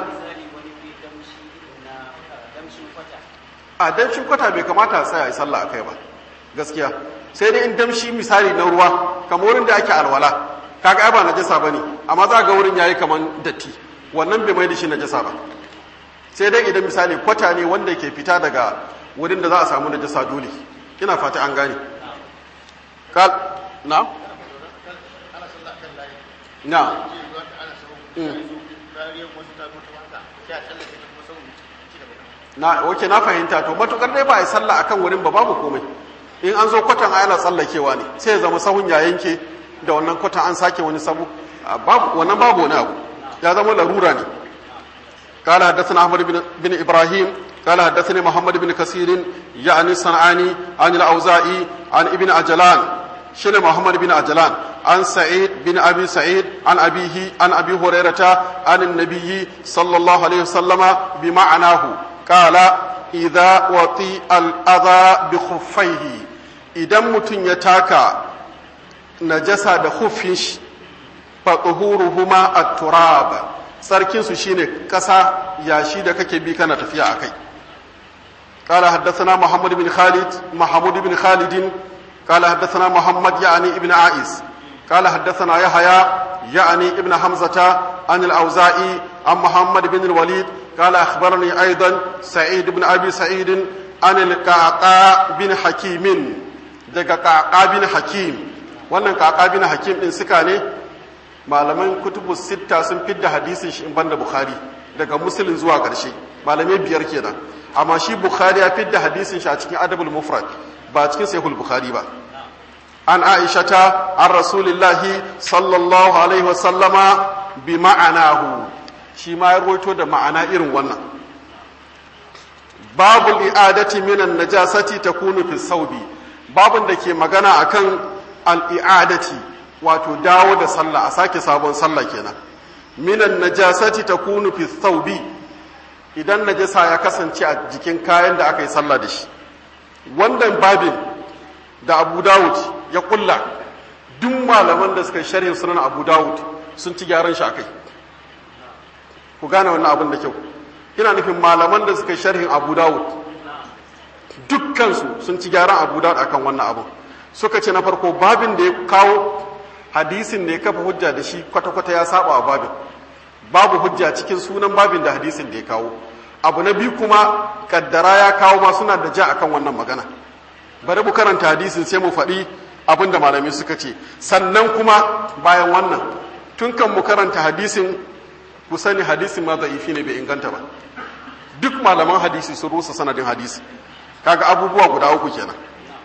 S1: a damshin kwata bai kamata a tsaya a yi sallah a kai ba gaskiya sai dai in damshi misali na ruwa kamar wurin da ake alwala kaga ai ba najasa bane amma za ga wurin yayi kaman datti wannan bai mai da shi najasa ba sai dai idan misali kwata ne wanda ke fita daga wurin da za a samu najasa dole ina fata an gane kal na na na oke na fahimta to matukar dai ba a yi sallah akan wurin ba babu komai in an zo kwatan ana tsallakewa ne sai ya zama sahun ya yanke da wannan kwatan an sake wani sabu wannan babu wani abu ya zama larura ne قال حدثنا احمد بن, بن ابراهيم قال حدثني محمد بن كثير يعني الصنعاني عن الاوزاعي عن ابن عجلان shine Muhammad bin Ajlan an Sa'id bin Abi Sa'id an abihi an Abi Hurairata an an-nabiyyi sallallahu alaihi wasallama bi ma'anahu qala idza wati al-adha bi khuffaihi idan mutun ya taka najasa da khuffin shi fa tuhuruhuma at-turab sarkin su shine kasa yashi da kake bi kana tafiya akai قال حدثنا محمد بن خالد محمود بن خالد قال حدثنا محمد يعني ابن عائس قال حدثنا يحيى يعني ابن حمزة عن الأوزائي عن محمد بن الوليد قال أخبرني أيضا سعيد بن أبي سعيد عن القعقاع بن حكيم daga ƙaƙa bin hakim wannan ƙaƙa bin hakim ɗin suka ne malaman kutubu sitta sun fidda hadisin shi in banda bukhari daga musulun zuwa ƙarshe malamai biyar kenan amma shi bukhari ya fidda hadisin shi a cikin adabul mufrad ba cikin sahihul bukhari ba an aishata an rasulillahi sallallahu alaihi wasallama bi ma'anahu shi ma ya rawaito da ma'ana irin wannan babul i'adati minan najasati takunu fi saubi babun da ke magana akan al-i'adati wato dawo da sallah a sake sabon sallah kenan minan najasati takunu fi saubi idan najasa ya kasance a jikin kayan da aka yi sallah da shi wannan babin da abu dawud ya kulla duk malaman da suka sharhin sunan abu dawud sun ci gyaran shi akai ku gane wannan abin da kyau ina nufin malaman da suka sharhin abu dawud dukkansu sun ci gyaran abu dawud akan wannan abin suka ce na farko babin da ya kawo hadisin da ya kafa hujja da shi kwata-kwata ya saba wa babin babu hujja cikin sunan babin da hadisin da ya kawo abu na biyu kuma kaddara ya kawo ma suna da ja akan wannan magana bari mu karanta hadisin sai mu faɗi abin da malami suka ce sannan kuma bayan wannan tun kan mu karanta hadisin ku sani hadisin ma za'ifi ne bai inganta ba duk malaman hadisi sun rusa sanadin hadisi kaga abubuwa guda uku kenan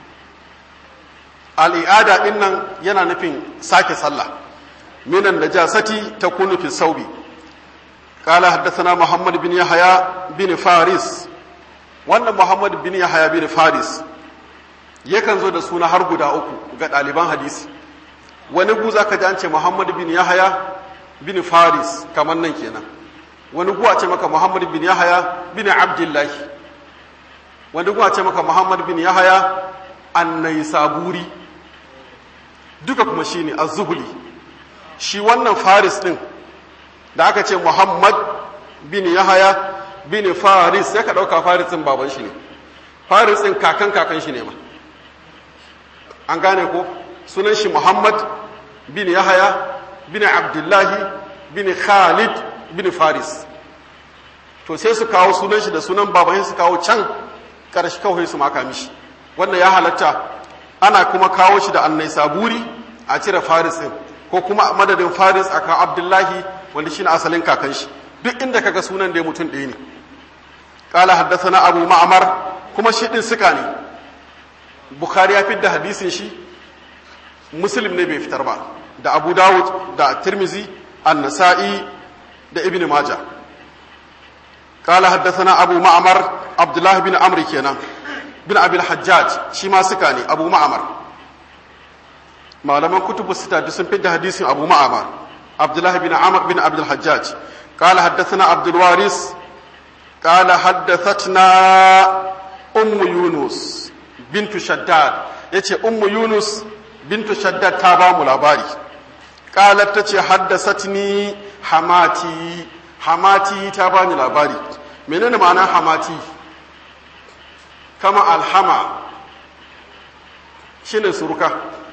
S1: al'iada din nan yana nufin sake sallah minan najasati takunu fi saubi قال حدثنا محمد بن يحيى بن فارس wannan Muhammad bin Yahya bin Faris yakan zo da suna har guda uku ga ɗaliban hadisi wani gu zaka ji an ce Muhammad bin Yahya bin Faris kamar nan kenan wani gu a ce maka Muhammad bin Yahya bin Abdullah wani gu a ce maka Muhammad bin Yahya An-Naisaburi duka kuma shine Az-Zuhli shi wannan Faris din da aka ce Muhammad bin Yahaya bin Faris ya ka ɗauka Farisin baban shi ne Farisin kakan kakan shi ne ma an gane ko sunan shi Muhammad bin Yahaya bin Abdullahi bin Khalid bin Faris to sai su kawo sunan shi da sunan baban su kawo can ƙarshe kawai su maka mishi wannan ya halatta ana kuma kawo shi da annai saburi a cire Farisin ko kuma madadin Faris aka Abdullahi wanda shine asalin kakan shi duk inda kaga sunan da mutum ɗaya ne qala haddathana abu ma'mar kuma shi din suka ne bukhari ya fidda hadisin shi muslim ne bai fitar ba da abu dawud da tirmizi an-nasa'i da ibn majah qala haddathana abu ma'mar abdullah bin amr kenan bin abil hajjaj shi ma suka ne abu ma'mar malaman kutubu sita duk sun fidda hadisin abu ma'mar عبد الله بن عمر بن عبد الحجاج قال حدثنا عبد الوارث قال حدثتنا أم يونس بنت شداد يتي أم يونس بنت شداد تابا ملاباري قالت تتي حدثتني حماتي حماتي تابا ملاباري منين معنى حماتي كما الحما شنو سركه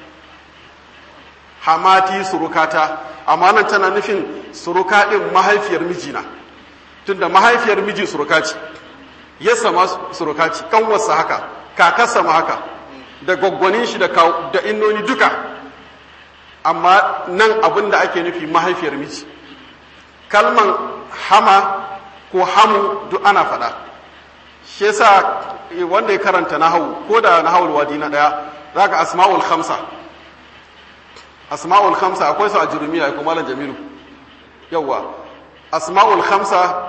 S1: hamati surukata amma nan tana nufin suruka din mahaifiyar mijina tunda mahaifiyar miji suruka ce yasa ma suruka ce kanwarsa haka kakarsa ma haka da gwaggwanin shi da da innoni duka amma nan abin da ake nufi mahaifiyar miji kalman hama ko hamu duk ana faɗa shi yasa wanda ya karanta nahawu ko da nahawul wadi na ɗaya zaka asma'ul khamsa asma'ul khamsa akwai su a jurumiya ko malam jamilu yawa asma'ul khamsa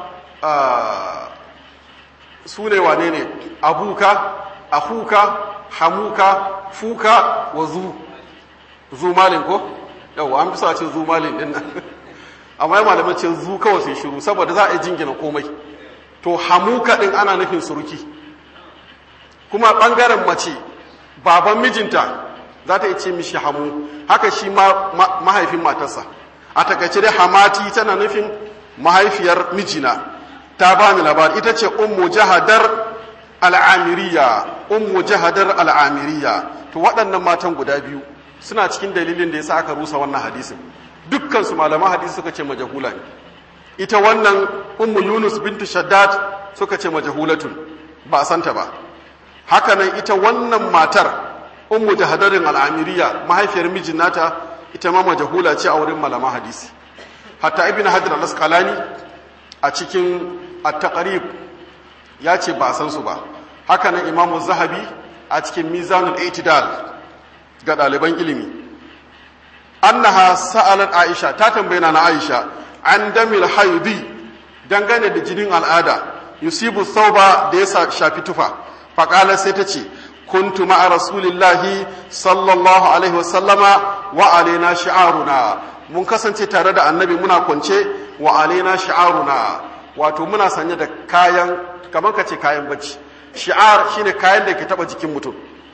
S1: su ne wane ne abuka akuka hamuka fuka wazu zumalin ko yau an fi sa ce zumalin din nan amma malamai ce zu kawai sai shiru saboda za a yi jingina komai to hamuka din ana nufin suruki kuma bangaren mace baban mijinta za ta ce mishi hamu haka shi ma mahaifin matarsa a takaice dai hamati tana nufin mahaifiyar mijina ta ba ni labari ita ce ummu jahadar al'amiriya ummu jahadar al'amiriya to waɗannan matan guda biyu suna cikin dalilin da ya sa aka rusa wannan hadisin dukkansu malaman hadisi suka ce majahula ne ita wannan ummu yunus bintu shaddad suka ce majahulatun ba a santa ba hakanan ita wannan matar ummu jahadarin al'amiriya mahaifiyar mijin nata ita ma majahula ce a wurin malaman hadisi hatta ibn hajar al-asqalani a cikin at-taqrib ya ce ba san su ba hakanan imamu zahabi a cikin mizanul itidal ga ɗaliban ilimi annaha sa'alat aisha ta tambaye na aisha an damil haidi dangane da jinin al'ada yusibu sauba da ya shafi tufa faƙala sai ta ce kuntu ma'a rasulillahi sallallahu alaihi wasallama wa alaina shi'aruna mun kasance tare da annabi muna kwance wa alaina shi'aruna wato muna sanye da kayan kamar ka ce kayan bacci shi'ar shine kayan da ke taba jikin mutum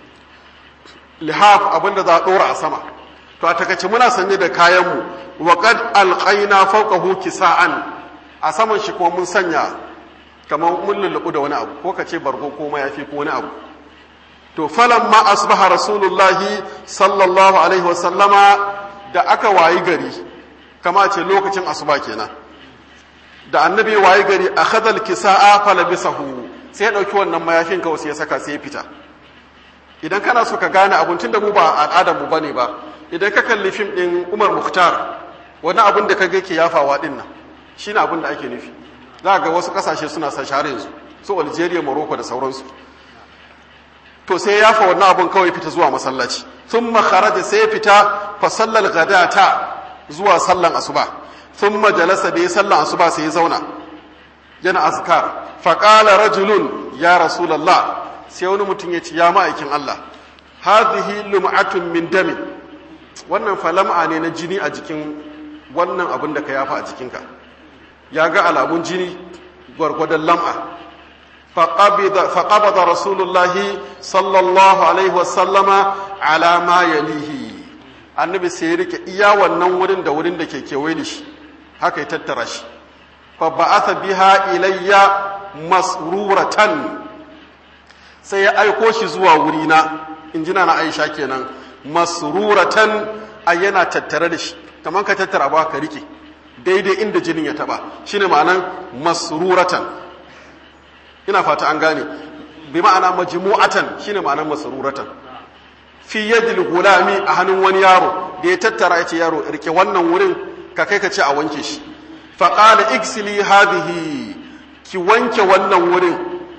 S1: lihaf abinda za a dora a sama to a takaice muna sanye da kayanmu wa qad alqaina fawqahu kisa'an a saman shi kuma mun sanya kamar mun lullubu da wani abu ko ka ce bargo ko mayafi ko wani abu to falan ma asbaha rasulullahi sallallahu alaihi wa sallama da aka wayi gari kama ce lokacin asuba kenan da annabi wayi gari akhadha alkisa'a falabisahu sai ya dauki wannan mayafin kawai sai ya saka sai ya fita idan kana so ka gane abun tunda mu ba al'adar mu bane ba idan ka kalli fim din Umar Mukhtar wani abun da kage ke yafawa din nan shine abun da ake nufi za ga wasu kasashe suna sa share yanzu su Algeria Morocco da sauransu to sai ya yafa wannan abun kawai fita zuwa masallaci thumma kharaja sai ya fita fa sallal ghadata zuwa sallan asuba thumma jalasa da ya sallan asuba sai ya zauna yana azkar fa qala rajulun ya rasulullah sai wani mutum ya ce ya ma'aikin Allah hadhihi lum'atun min damin wannan falam'a ne na jini a jikin wannan abin da ka yafa a jikinka ya ga alamun jini gwargwadon lam'a faƙabada rasulullahi sallallahu alaihi wasallama alama yalihi annabi sai ya rike iya wannan wurin da wurin da ke kewaye da shi haka ya tattara shi fa ba'atha biha ilayya masruratan sai ya aiko shi zuwa wurina injina na Aisha kenan masruratan a yana tattare da shi kamar ka tattara ba ka rike daidai inda jinin ya taba shine ma'anan masruratan ina fata an gane bi ma'ana majmu'atan shine ma'anan masruratan fi yadil gulami a hannun wani yaro da ya tattara ya ce yaro rike wannan wurin ka kai ka ce a wanke shi fa qala igsili hadhihi ki wanke wannan wurin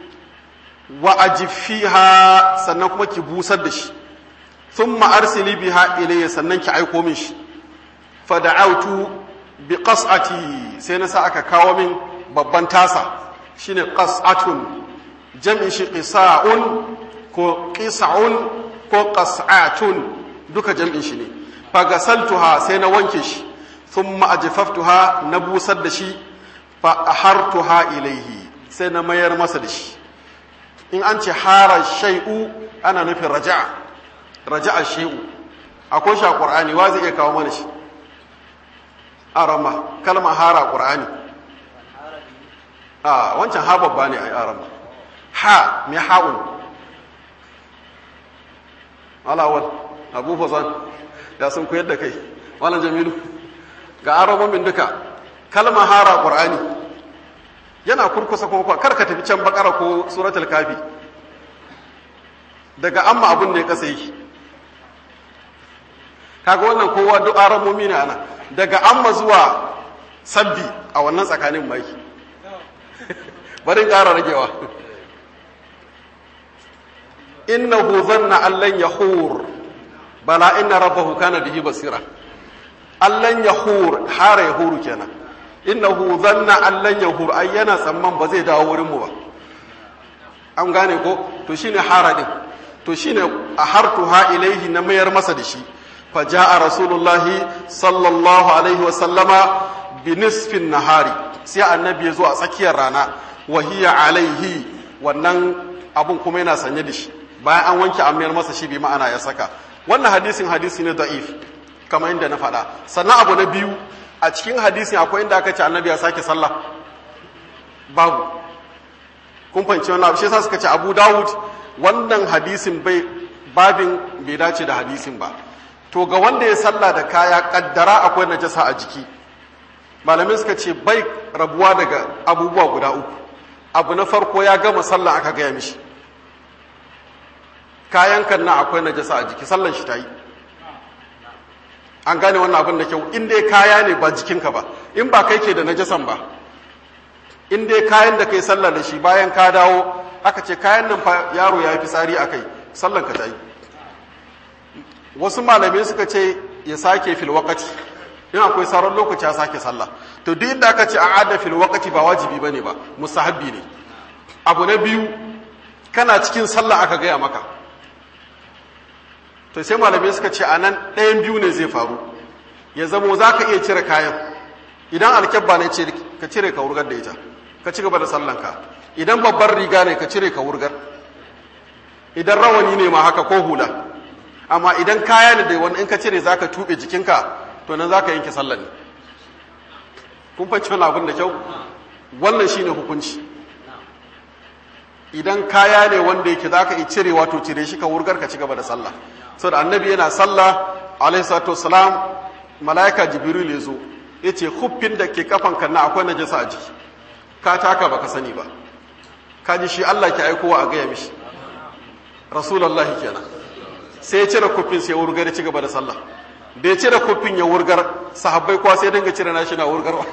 S1: wa ajifiha sannan kuma ki busar da shi thumma arsili biha ilayya sannan ki aiko min shi fa da'awtu bi qas'ati sai na sa aka kawo min babban tasa shine qas'atun jam'in shi qisa'un ko qisa'un ko qas'atun duka jam'in shi ne fa gasaltuha sai na wanke shi thumma ajfaftuha na busar da shi fa ahartuha ilayhi sai na mayar masa da shi in an ce hara shay'u ana nufin raja'a raja'a shay'u akwai shi a qur'ani wa zai iya kawo mana shi arama kalma hara qur'ani a wancan ha babba ne a arama ha mai ha'un alawal abu fasan ya sun koyar da kai malam jamilu ga aramomin duka kalma hara qur'ani yana kurkusa kuma kar ka tafi can bakara ko suratul kafi daga amma abun da ya kasa yi kaga wannan kowa duk aramomi ne ana daga amma zuwa sabbi a wannan tsakanin mai barin ƙara ragewa innahu zanna allan yahur bala inna rabbahu kana bihi basira allan yahur hara yahuru kenan innahu zanna allan yahur ai yana tsamman ba zai dawo wurin mu ba an gane ko to shine hara din to shine a hartuha ilaihi na mayar masa da shi faja'a rasulullahi sallallahu alaihi wasallama bi nisfin nahari sai annabi ya zo a tsakiyar rana wahiya alaihi wannan abun kuma yana sanye da shi bayan an wanke an mayar masa shi bi ma'ana ya saka wannan hadisin hadisi ne da'if kamar inda na faɗa sannan abu na biyu a cikin hadisin akwai inda aka ce annabi ya sake sallah babu kun fahimci wannan abu shi yasa suka ce Abu Dawud wannan hadisin bai babin bai dace da hadisin ba to ga wanda ya sallah da kaya kaddara akwai najasa a jiki malamin suka ce bai rabuwa daga abubuwa guda uku abu na farko ya gama sallah aka gaya mishi kayan kan na akwai najasa a jiki sallan shi ta yi an gane wannan abin da kyau in dai kaya ne ba jikinka ba in ba kai ke da najasan ba in dai kayan da kai sallah da shi bayan ka dawo aka ce kayan nan fa yaro ya fi tsari a kai sallan ka ta yi wasu malamai suka ce ya sake fil wakati in akwai sauran lokaci ya sake sallah to duk inda aka ce a ada fil wakati ba wajibi bane ba mustahabbi ne abu na biyu kana cikin sallah aka gaya maka to sai malamai suka ce a nan ɗayan biyu ne zai faru ya zamo za ka iya cire kayan idan alkyabba ne ka cire ka wurgar da ita ka ci gaba da sallanka idan babbar riga ne ka cire ka wurgar idan rawani ne ma haka ko hula amma idan kaya ne da wani in ka cire za ka tuɓe jikinka to nan za ka yanke sallan ne kun fanci wani abin da kyau wannan shine hukunci idan kaya ne wanda yake za ka yi cire wato cire shi ka wurgar ka ci gaba da sallah saboda annabi yana sallah alaihi salatu wassalam malaika jibril ya zo ya ce huffin da ke kafan kan na akwai najasa a jiki ka taka baka sani ba ka ji shi Allah ke aikowa a gaya mishi rasulullah kenan sai ya cire kuffin sai ya wurgar ya ci gaba da sallah da ya cire kuffin ya wurgar sahabbai kuwa sai dinga cire nashi na wurgarwa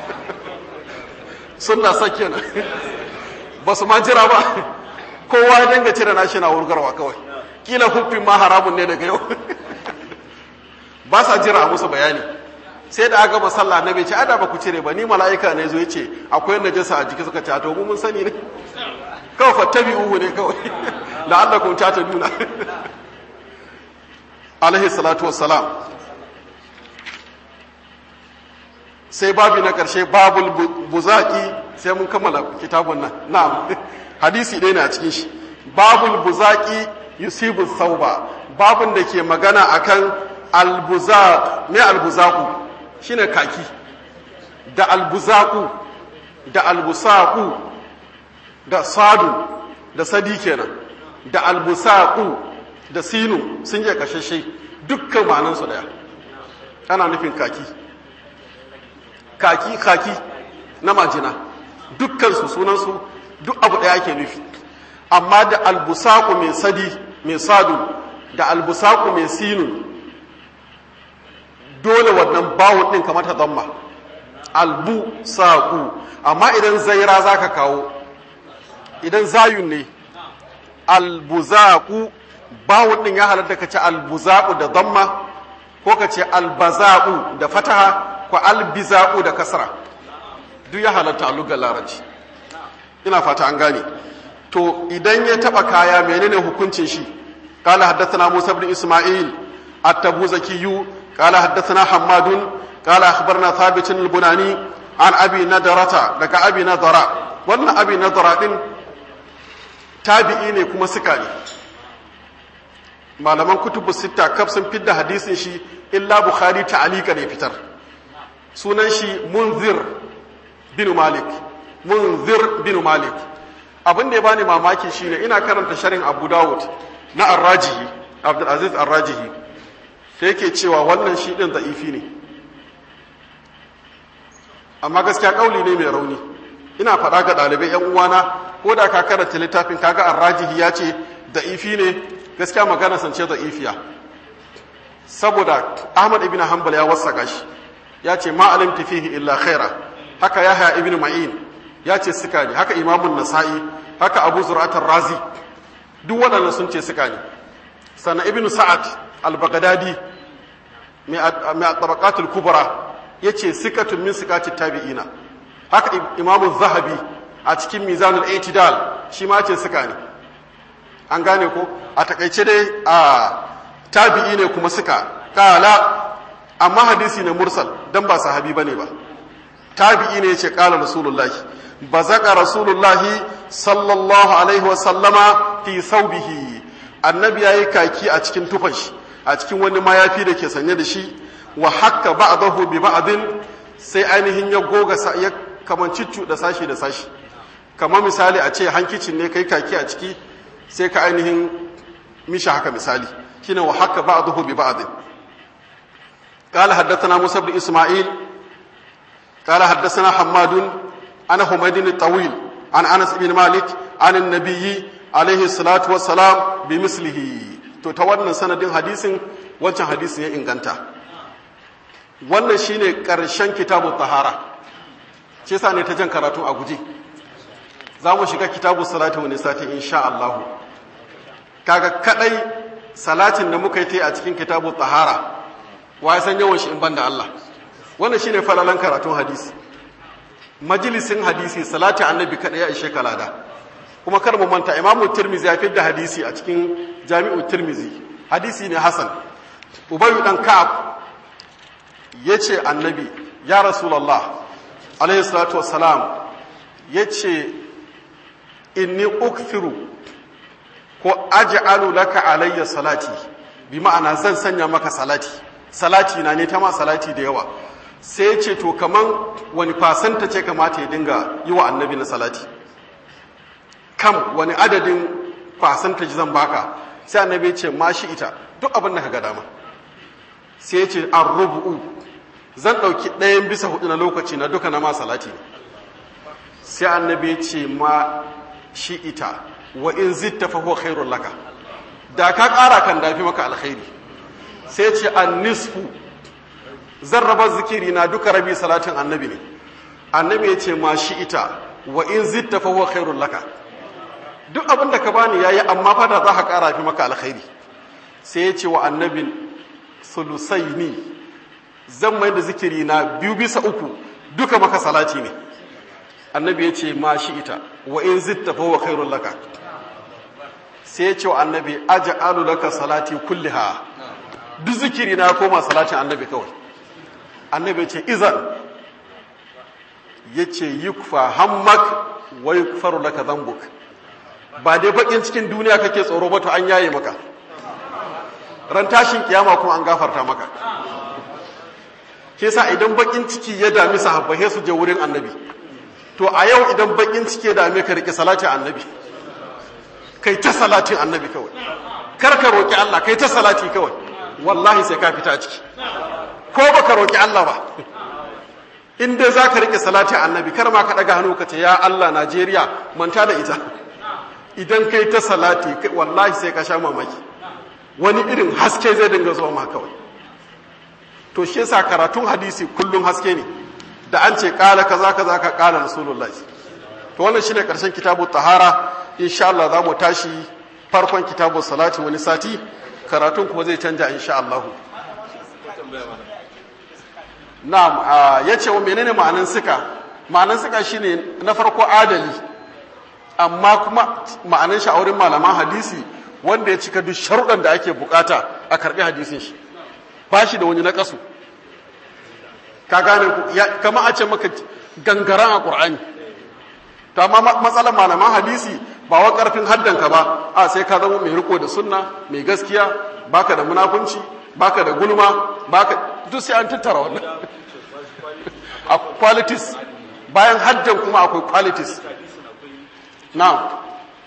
S1: sunna sa kenan ba su ma jira ba kowa ya dinga cire nashi na wurgarwa kawai kila huffin ma haramun ne daga yau ba sa jira a musu bayani sai da aka masalla na bai ce ada ba ku cire ba ni mala'ika ne zo ya ce akwai najasa a jiki suka ce to mun sani ne kawai fattabi uhu ne kawai la'allakum ta nuna alaihi salatu wassalam sai babi na karshe babul buzaki sai mun kammala kitabun nan na'am hadisi ɗaya ne a cikin shi babul buzaki yusibu sauba babun da ke magana akan albuzaq me albuzaku shine kaki da albuzaku da albusaku da sadu da sadi kenan da albusaku da sinu sun je kashashe dukkan ma'anan su daya ana nufin kaki kaki kaki na majina dukkan su sunan su duk abu daya ake nufi amma da albusaku mai sadi mai sadu da albusaku mai sinu dole wannan bawon ɗin kamar ta zamma albu saƙu amma idan zaira za ka kawo idan zayun ne albuzaƙu bawon ɗin ya halatta ka ce albuzaƙu da zamma ko ka ce albazaƙu da fataha ko albizaƙu da kasra duk ya halatta a lugar larabci ina fata an gane to idan ya taɓa kaya menene hukuncin shi قال حدثنا موسى بن إسماعيل التبوزكي قال حدثنا حماد قال أخبرنا ثابت البناني عن أبي ندرة لك أبي ندرة وأن أبي ندرة دين تابعين كما سكاني malaman kutubu sita kaf sun fidda hadisin shi illa bukhari ta'alika ne fitar sunan shi munzir bin malik munzir bin malik abin da ya bani mamaki shine ina karanta sharin abu dawud na arrajihi abdulaziz arrajihi sai yake cewa wannan shi ɗin za'ifi ne amma gaskiya ƙauli ne mai rauni ina faɗa ga ɗalibai ‘yan uwana ko da ka karanta littafin kaga arrajihi ya ce za'ifi ne gaskiya magana sance za'ifiya saboda ahmad ibn hanbal ya wasa shi ya ce ma alimti fihi illa khaira haka yahya ibn ma'in ya ce suka ne haka imamun nasa'i haka abu zur'atar razi duk waɗannan sun ce suka ne sannan ibn sa'ad al-baghdadi mai tabaqatul kubra yace sikatun min sikati tabi'ina haka imamu zahabi a cikin mizanul i'tidal shi ma ce suka ne an gane ko a takaice dai a tabi'i ne kuma suka kala amma hadisi ne mursal dan ba sahabi bane ba tabi'i ne yace kala rasulullahi bazaka rasulullahi sallallahu alaihi wa sallama fi thawbihi annabi yayi kaki a cikin tufashi a cikin wani mayafi da ke sanye da shi wa hakka ba'dahu bi ba'din sai ainihin ya goga ya kamanci da sashi da sashi kamar misali a ce hankicin ne kai kaki a ciki sai ka ainihin mishi haka misali shine wa hakka ba'dahu bi ba'din قال حدثنا موسى بن اسماعيل قال حدثنا حماد عن حميد الطويل عن انس بن مالك عن النبي عليه الصلاه والسلام بمثله to ta wannan sanadin hadisin wancan hadisin ya inganta wannan shine karshen kitabu tahara ce sa ne ta jan karatu a guje za mu shiga kitabu salati wani sati insha Allah kaga kadai salatin da muka yi ta a cikin kitabu tahara wa ya san yawan shi in banda Allah wannan shine falalan karatun hadisi majalisin hadisi salati annabi kada ya ishe kalada kuma kar mu manta imamu tirmizi ya da hadisi a cikin jami'u tirmizi hadisi ne hasan ubayu dan ka'ab yace annabi ya rasulullah alaihi salatu wassalam yace inni ukthiru ko aj'alu laka alayya salati bi ma'ana zan sanya maka salati salati na ne ta ma salati da yawa sai ce to kaman wani fasanta ce kamata ya dinga yi wa annabi na salati kam wani adadin fasanta zan baka sai annabi ce ma shi ita duk abin da ka ga dama sai ya ce an rubu'u zan ɗauki ɗayan bisa hudu na lokaci na duka na ma salati sai annabi ce ma shi ita wa in zitta fa huwa khairul laka da ka ƙara kan dafi maka alkhairi sai ce an nisfu zan raba zikiri na duka rabi salatin annabi ne annabi ya ce ma shi ita wa in zitta fa huwa khairul laka duk abin da ka bani yayi amma fa da za ka ƙara fi maka alkhairi sai ya ce wa annabin sulusaini zan mai da zikiri na biyu bisa uku duka maka salati ne annabi ya ce ma shi ita wa in zitta fa huwa khairul laka sai ya ce wa annabi aj'alu laka salati kulliha duk zikiri na koma salatin annabi kawai annabi ya ce izan ya ce yukfa hammak wa yukfaru laka dhanbuk ba dai bakin cikin duniya kake tsoro ba to an yaye maka ran tashin kiyama kuma an gafarta maka ke sa idan bakin ciki ya dami sahabbai su je wurin annabi to a yau idan bakin ciki ya dame ka rike salatin annabi kai ta salatin annabi kawai kar ka roki Allah kai ta salati kawai wallahi sai ka fita ciki ko baka roki Allah ba in dai zaka rike salatin annabi kar ma ka daga hannu ka ce ya Allah Najeriya manta da ita idan kai ta salati wallahi sai ka sha mamaki wani irin haske zai dinga zuwa ma kawai to shi yasa karatun hadisi kullum haske ne da an ce kala kaza kaza ka kala rasulullahi to wannan shine karshen kitabu tahara insha Allah za mu tashi farkon kitabu salati wani sati karatun kuma zai canja insha Allah na'am yace wa menene ma'anan sika ma'anan sika shine na farko adali amma kuma ma'anan shi a wurin malaman hadisi wanda ya cika duk sharuɗan da ake bukata a karɓi hadisin shi ba shi da wani na ƙasu ka gane ku kama a ce maka gangaran a ƙur'ani to amma matsalar malaman hadisi ba wa ƙarfin haddanka ba a sai ka zama mai riko da sunna mai gaskiya baka da munafunci baka da gulma baka duk sai an tattara wannan a qualities bayan haddan kuma akwai qualities na'am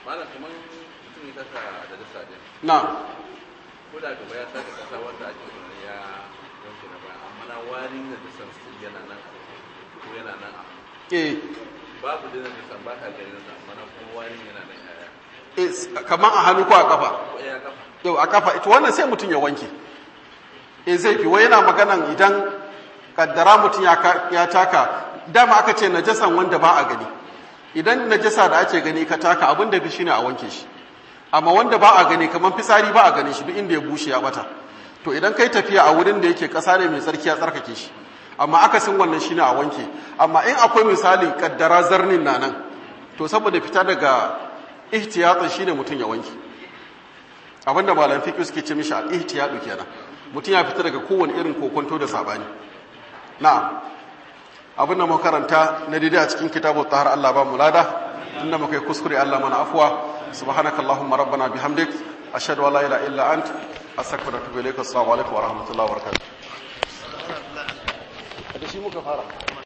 S1: na
S2: ko da gaba ya saka kasa wanda ake tunanin ya wanke na baya amma na warin da ta san su yana nan ko yana nan a
S1: eh
S2: babu da zai san baka ganin sa amma na kuma warin yana nan yaya
S1: eh kaman a hannu ko a kafa
S2: ko ya kafa
S1: yau a kafa ita wannan sai mutum ya wanke eh zai fi wai yana maganan idan kaddara mutum ya ka- ya taka dama aka ce najasan wanda ba a gani idan najasa da ake gani ka taka abin da fi shine a wanke shi amma wanda ba a gani kamar fisari ba a gani shi duk inda ya bushe ya bata to idan kai tafiya a wurin da yake kasa ne mai tsarki ya tsarkake shi amma akasin wannan shine a wanke amma in akwai misali kaddara zarnin na nan to saboda fita daga ihtiyatsin shine mutum ya wanke abinda malam fiqh suke ce mishi al-ihtiyadu kenan mutum ya fita daga kowane irin kokonto da sabani na'am abinda mu karanta na daidai a cikin kitabu tahar Allah ba mu lada inda muka yi kuskure Allah mana afwa subhanakallahumma rabbana bihamdik ashhadu an la ilaha illa ant astaghfiruka wa atubu ilaik assalamu alaikum wa rahmatullahi wa barakatuh da shi muka fara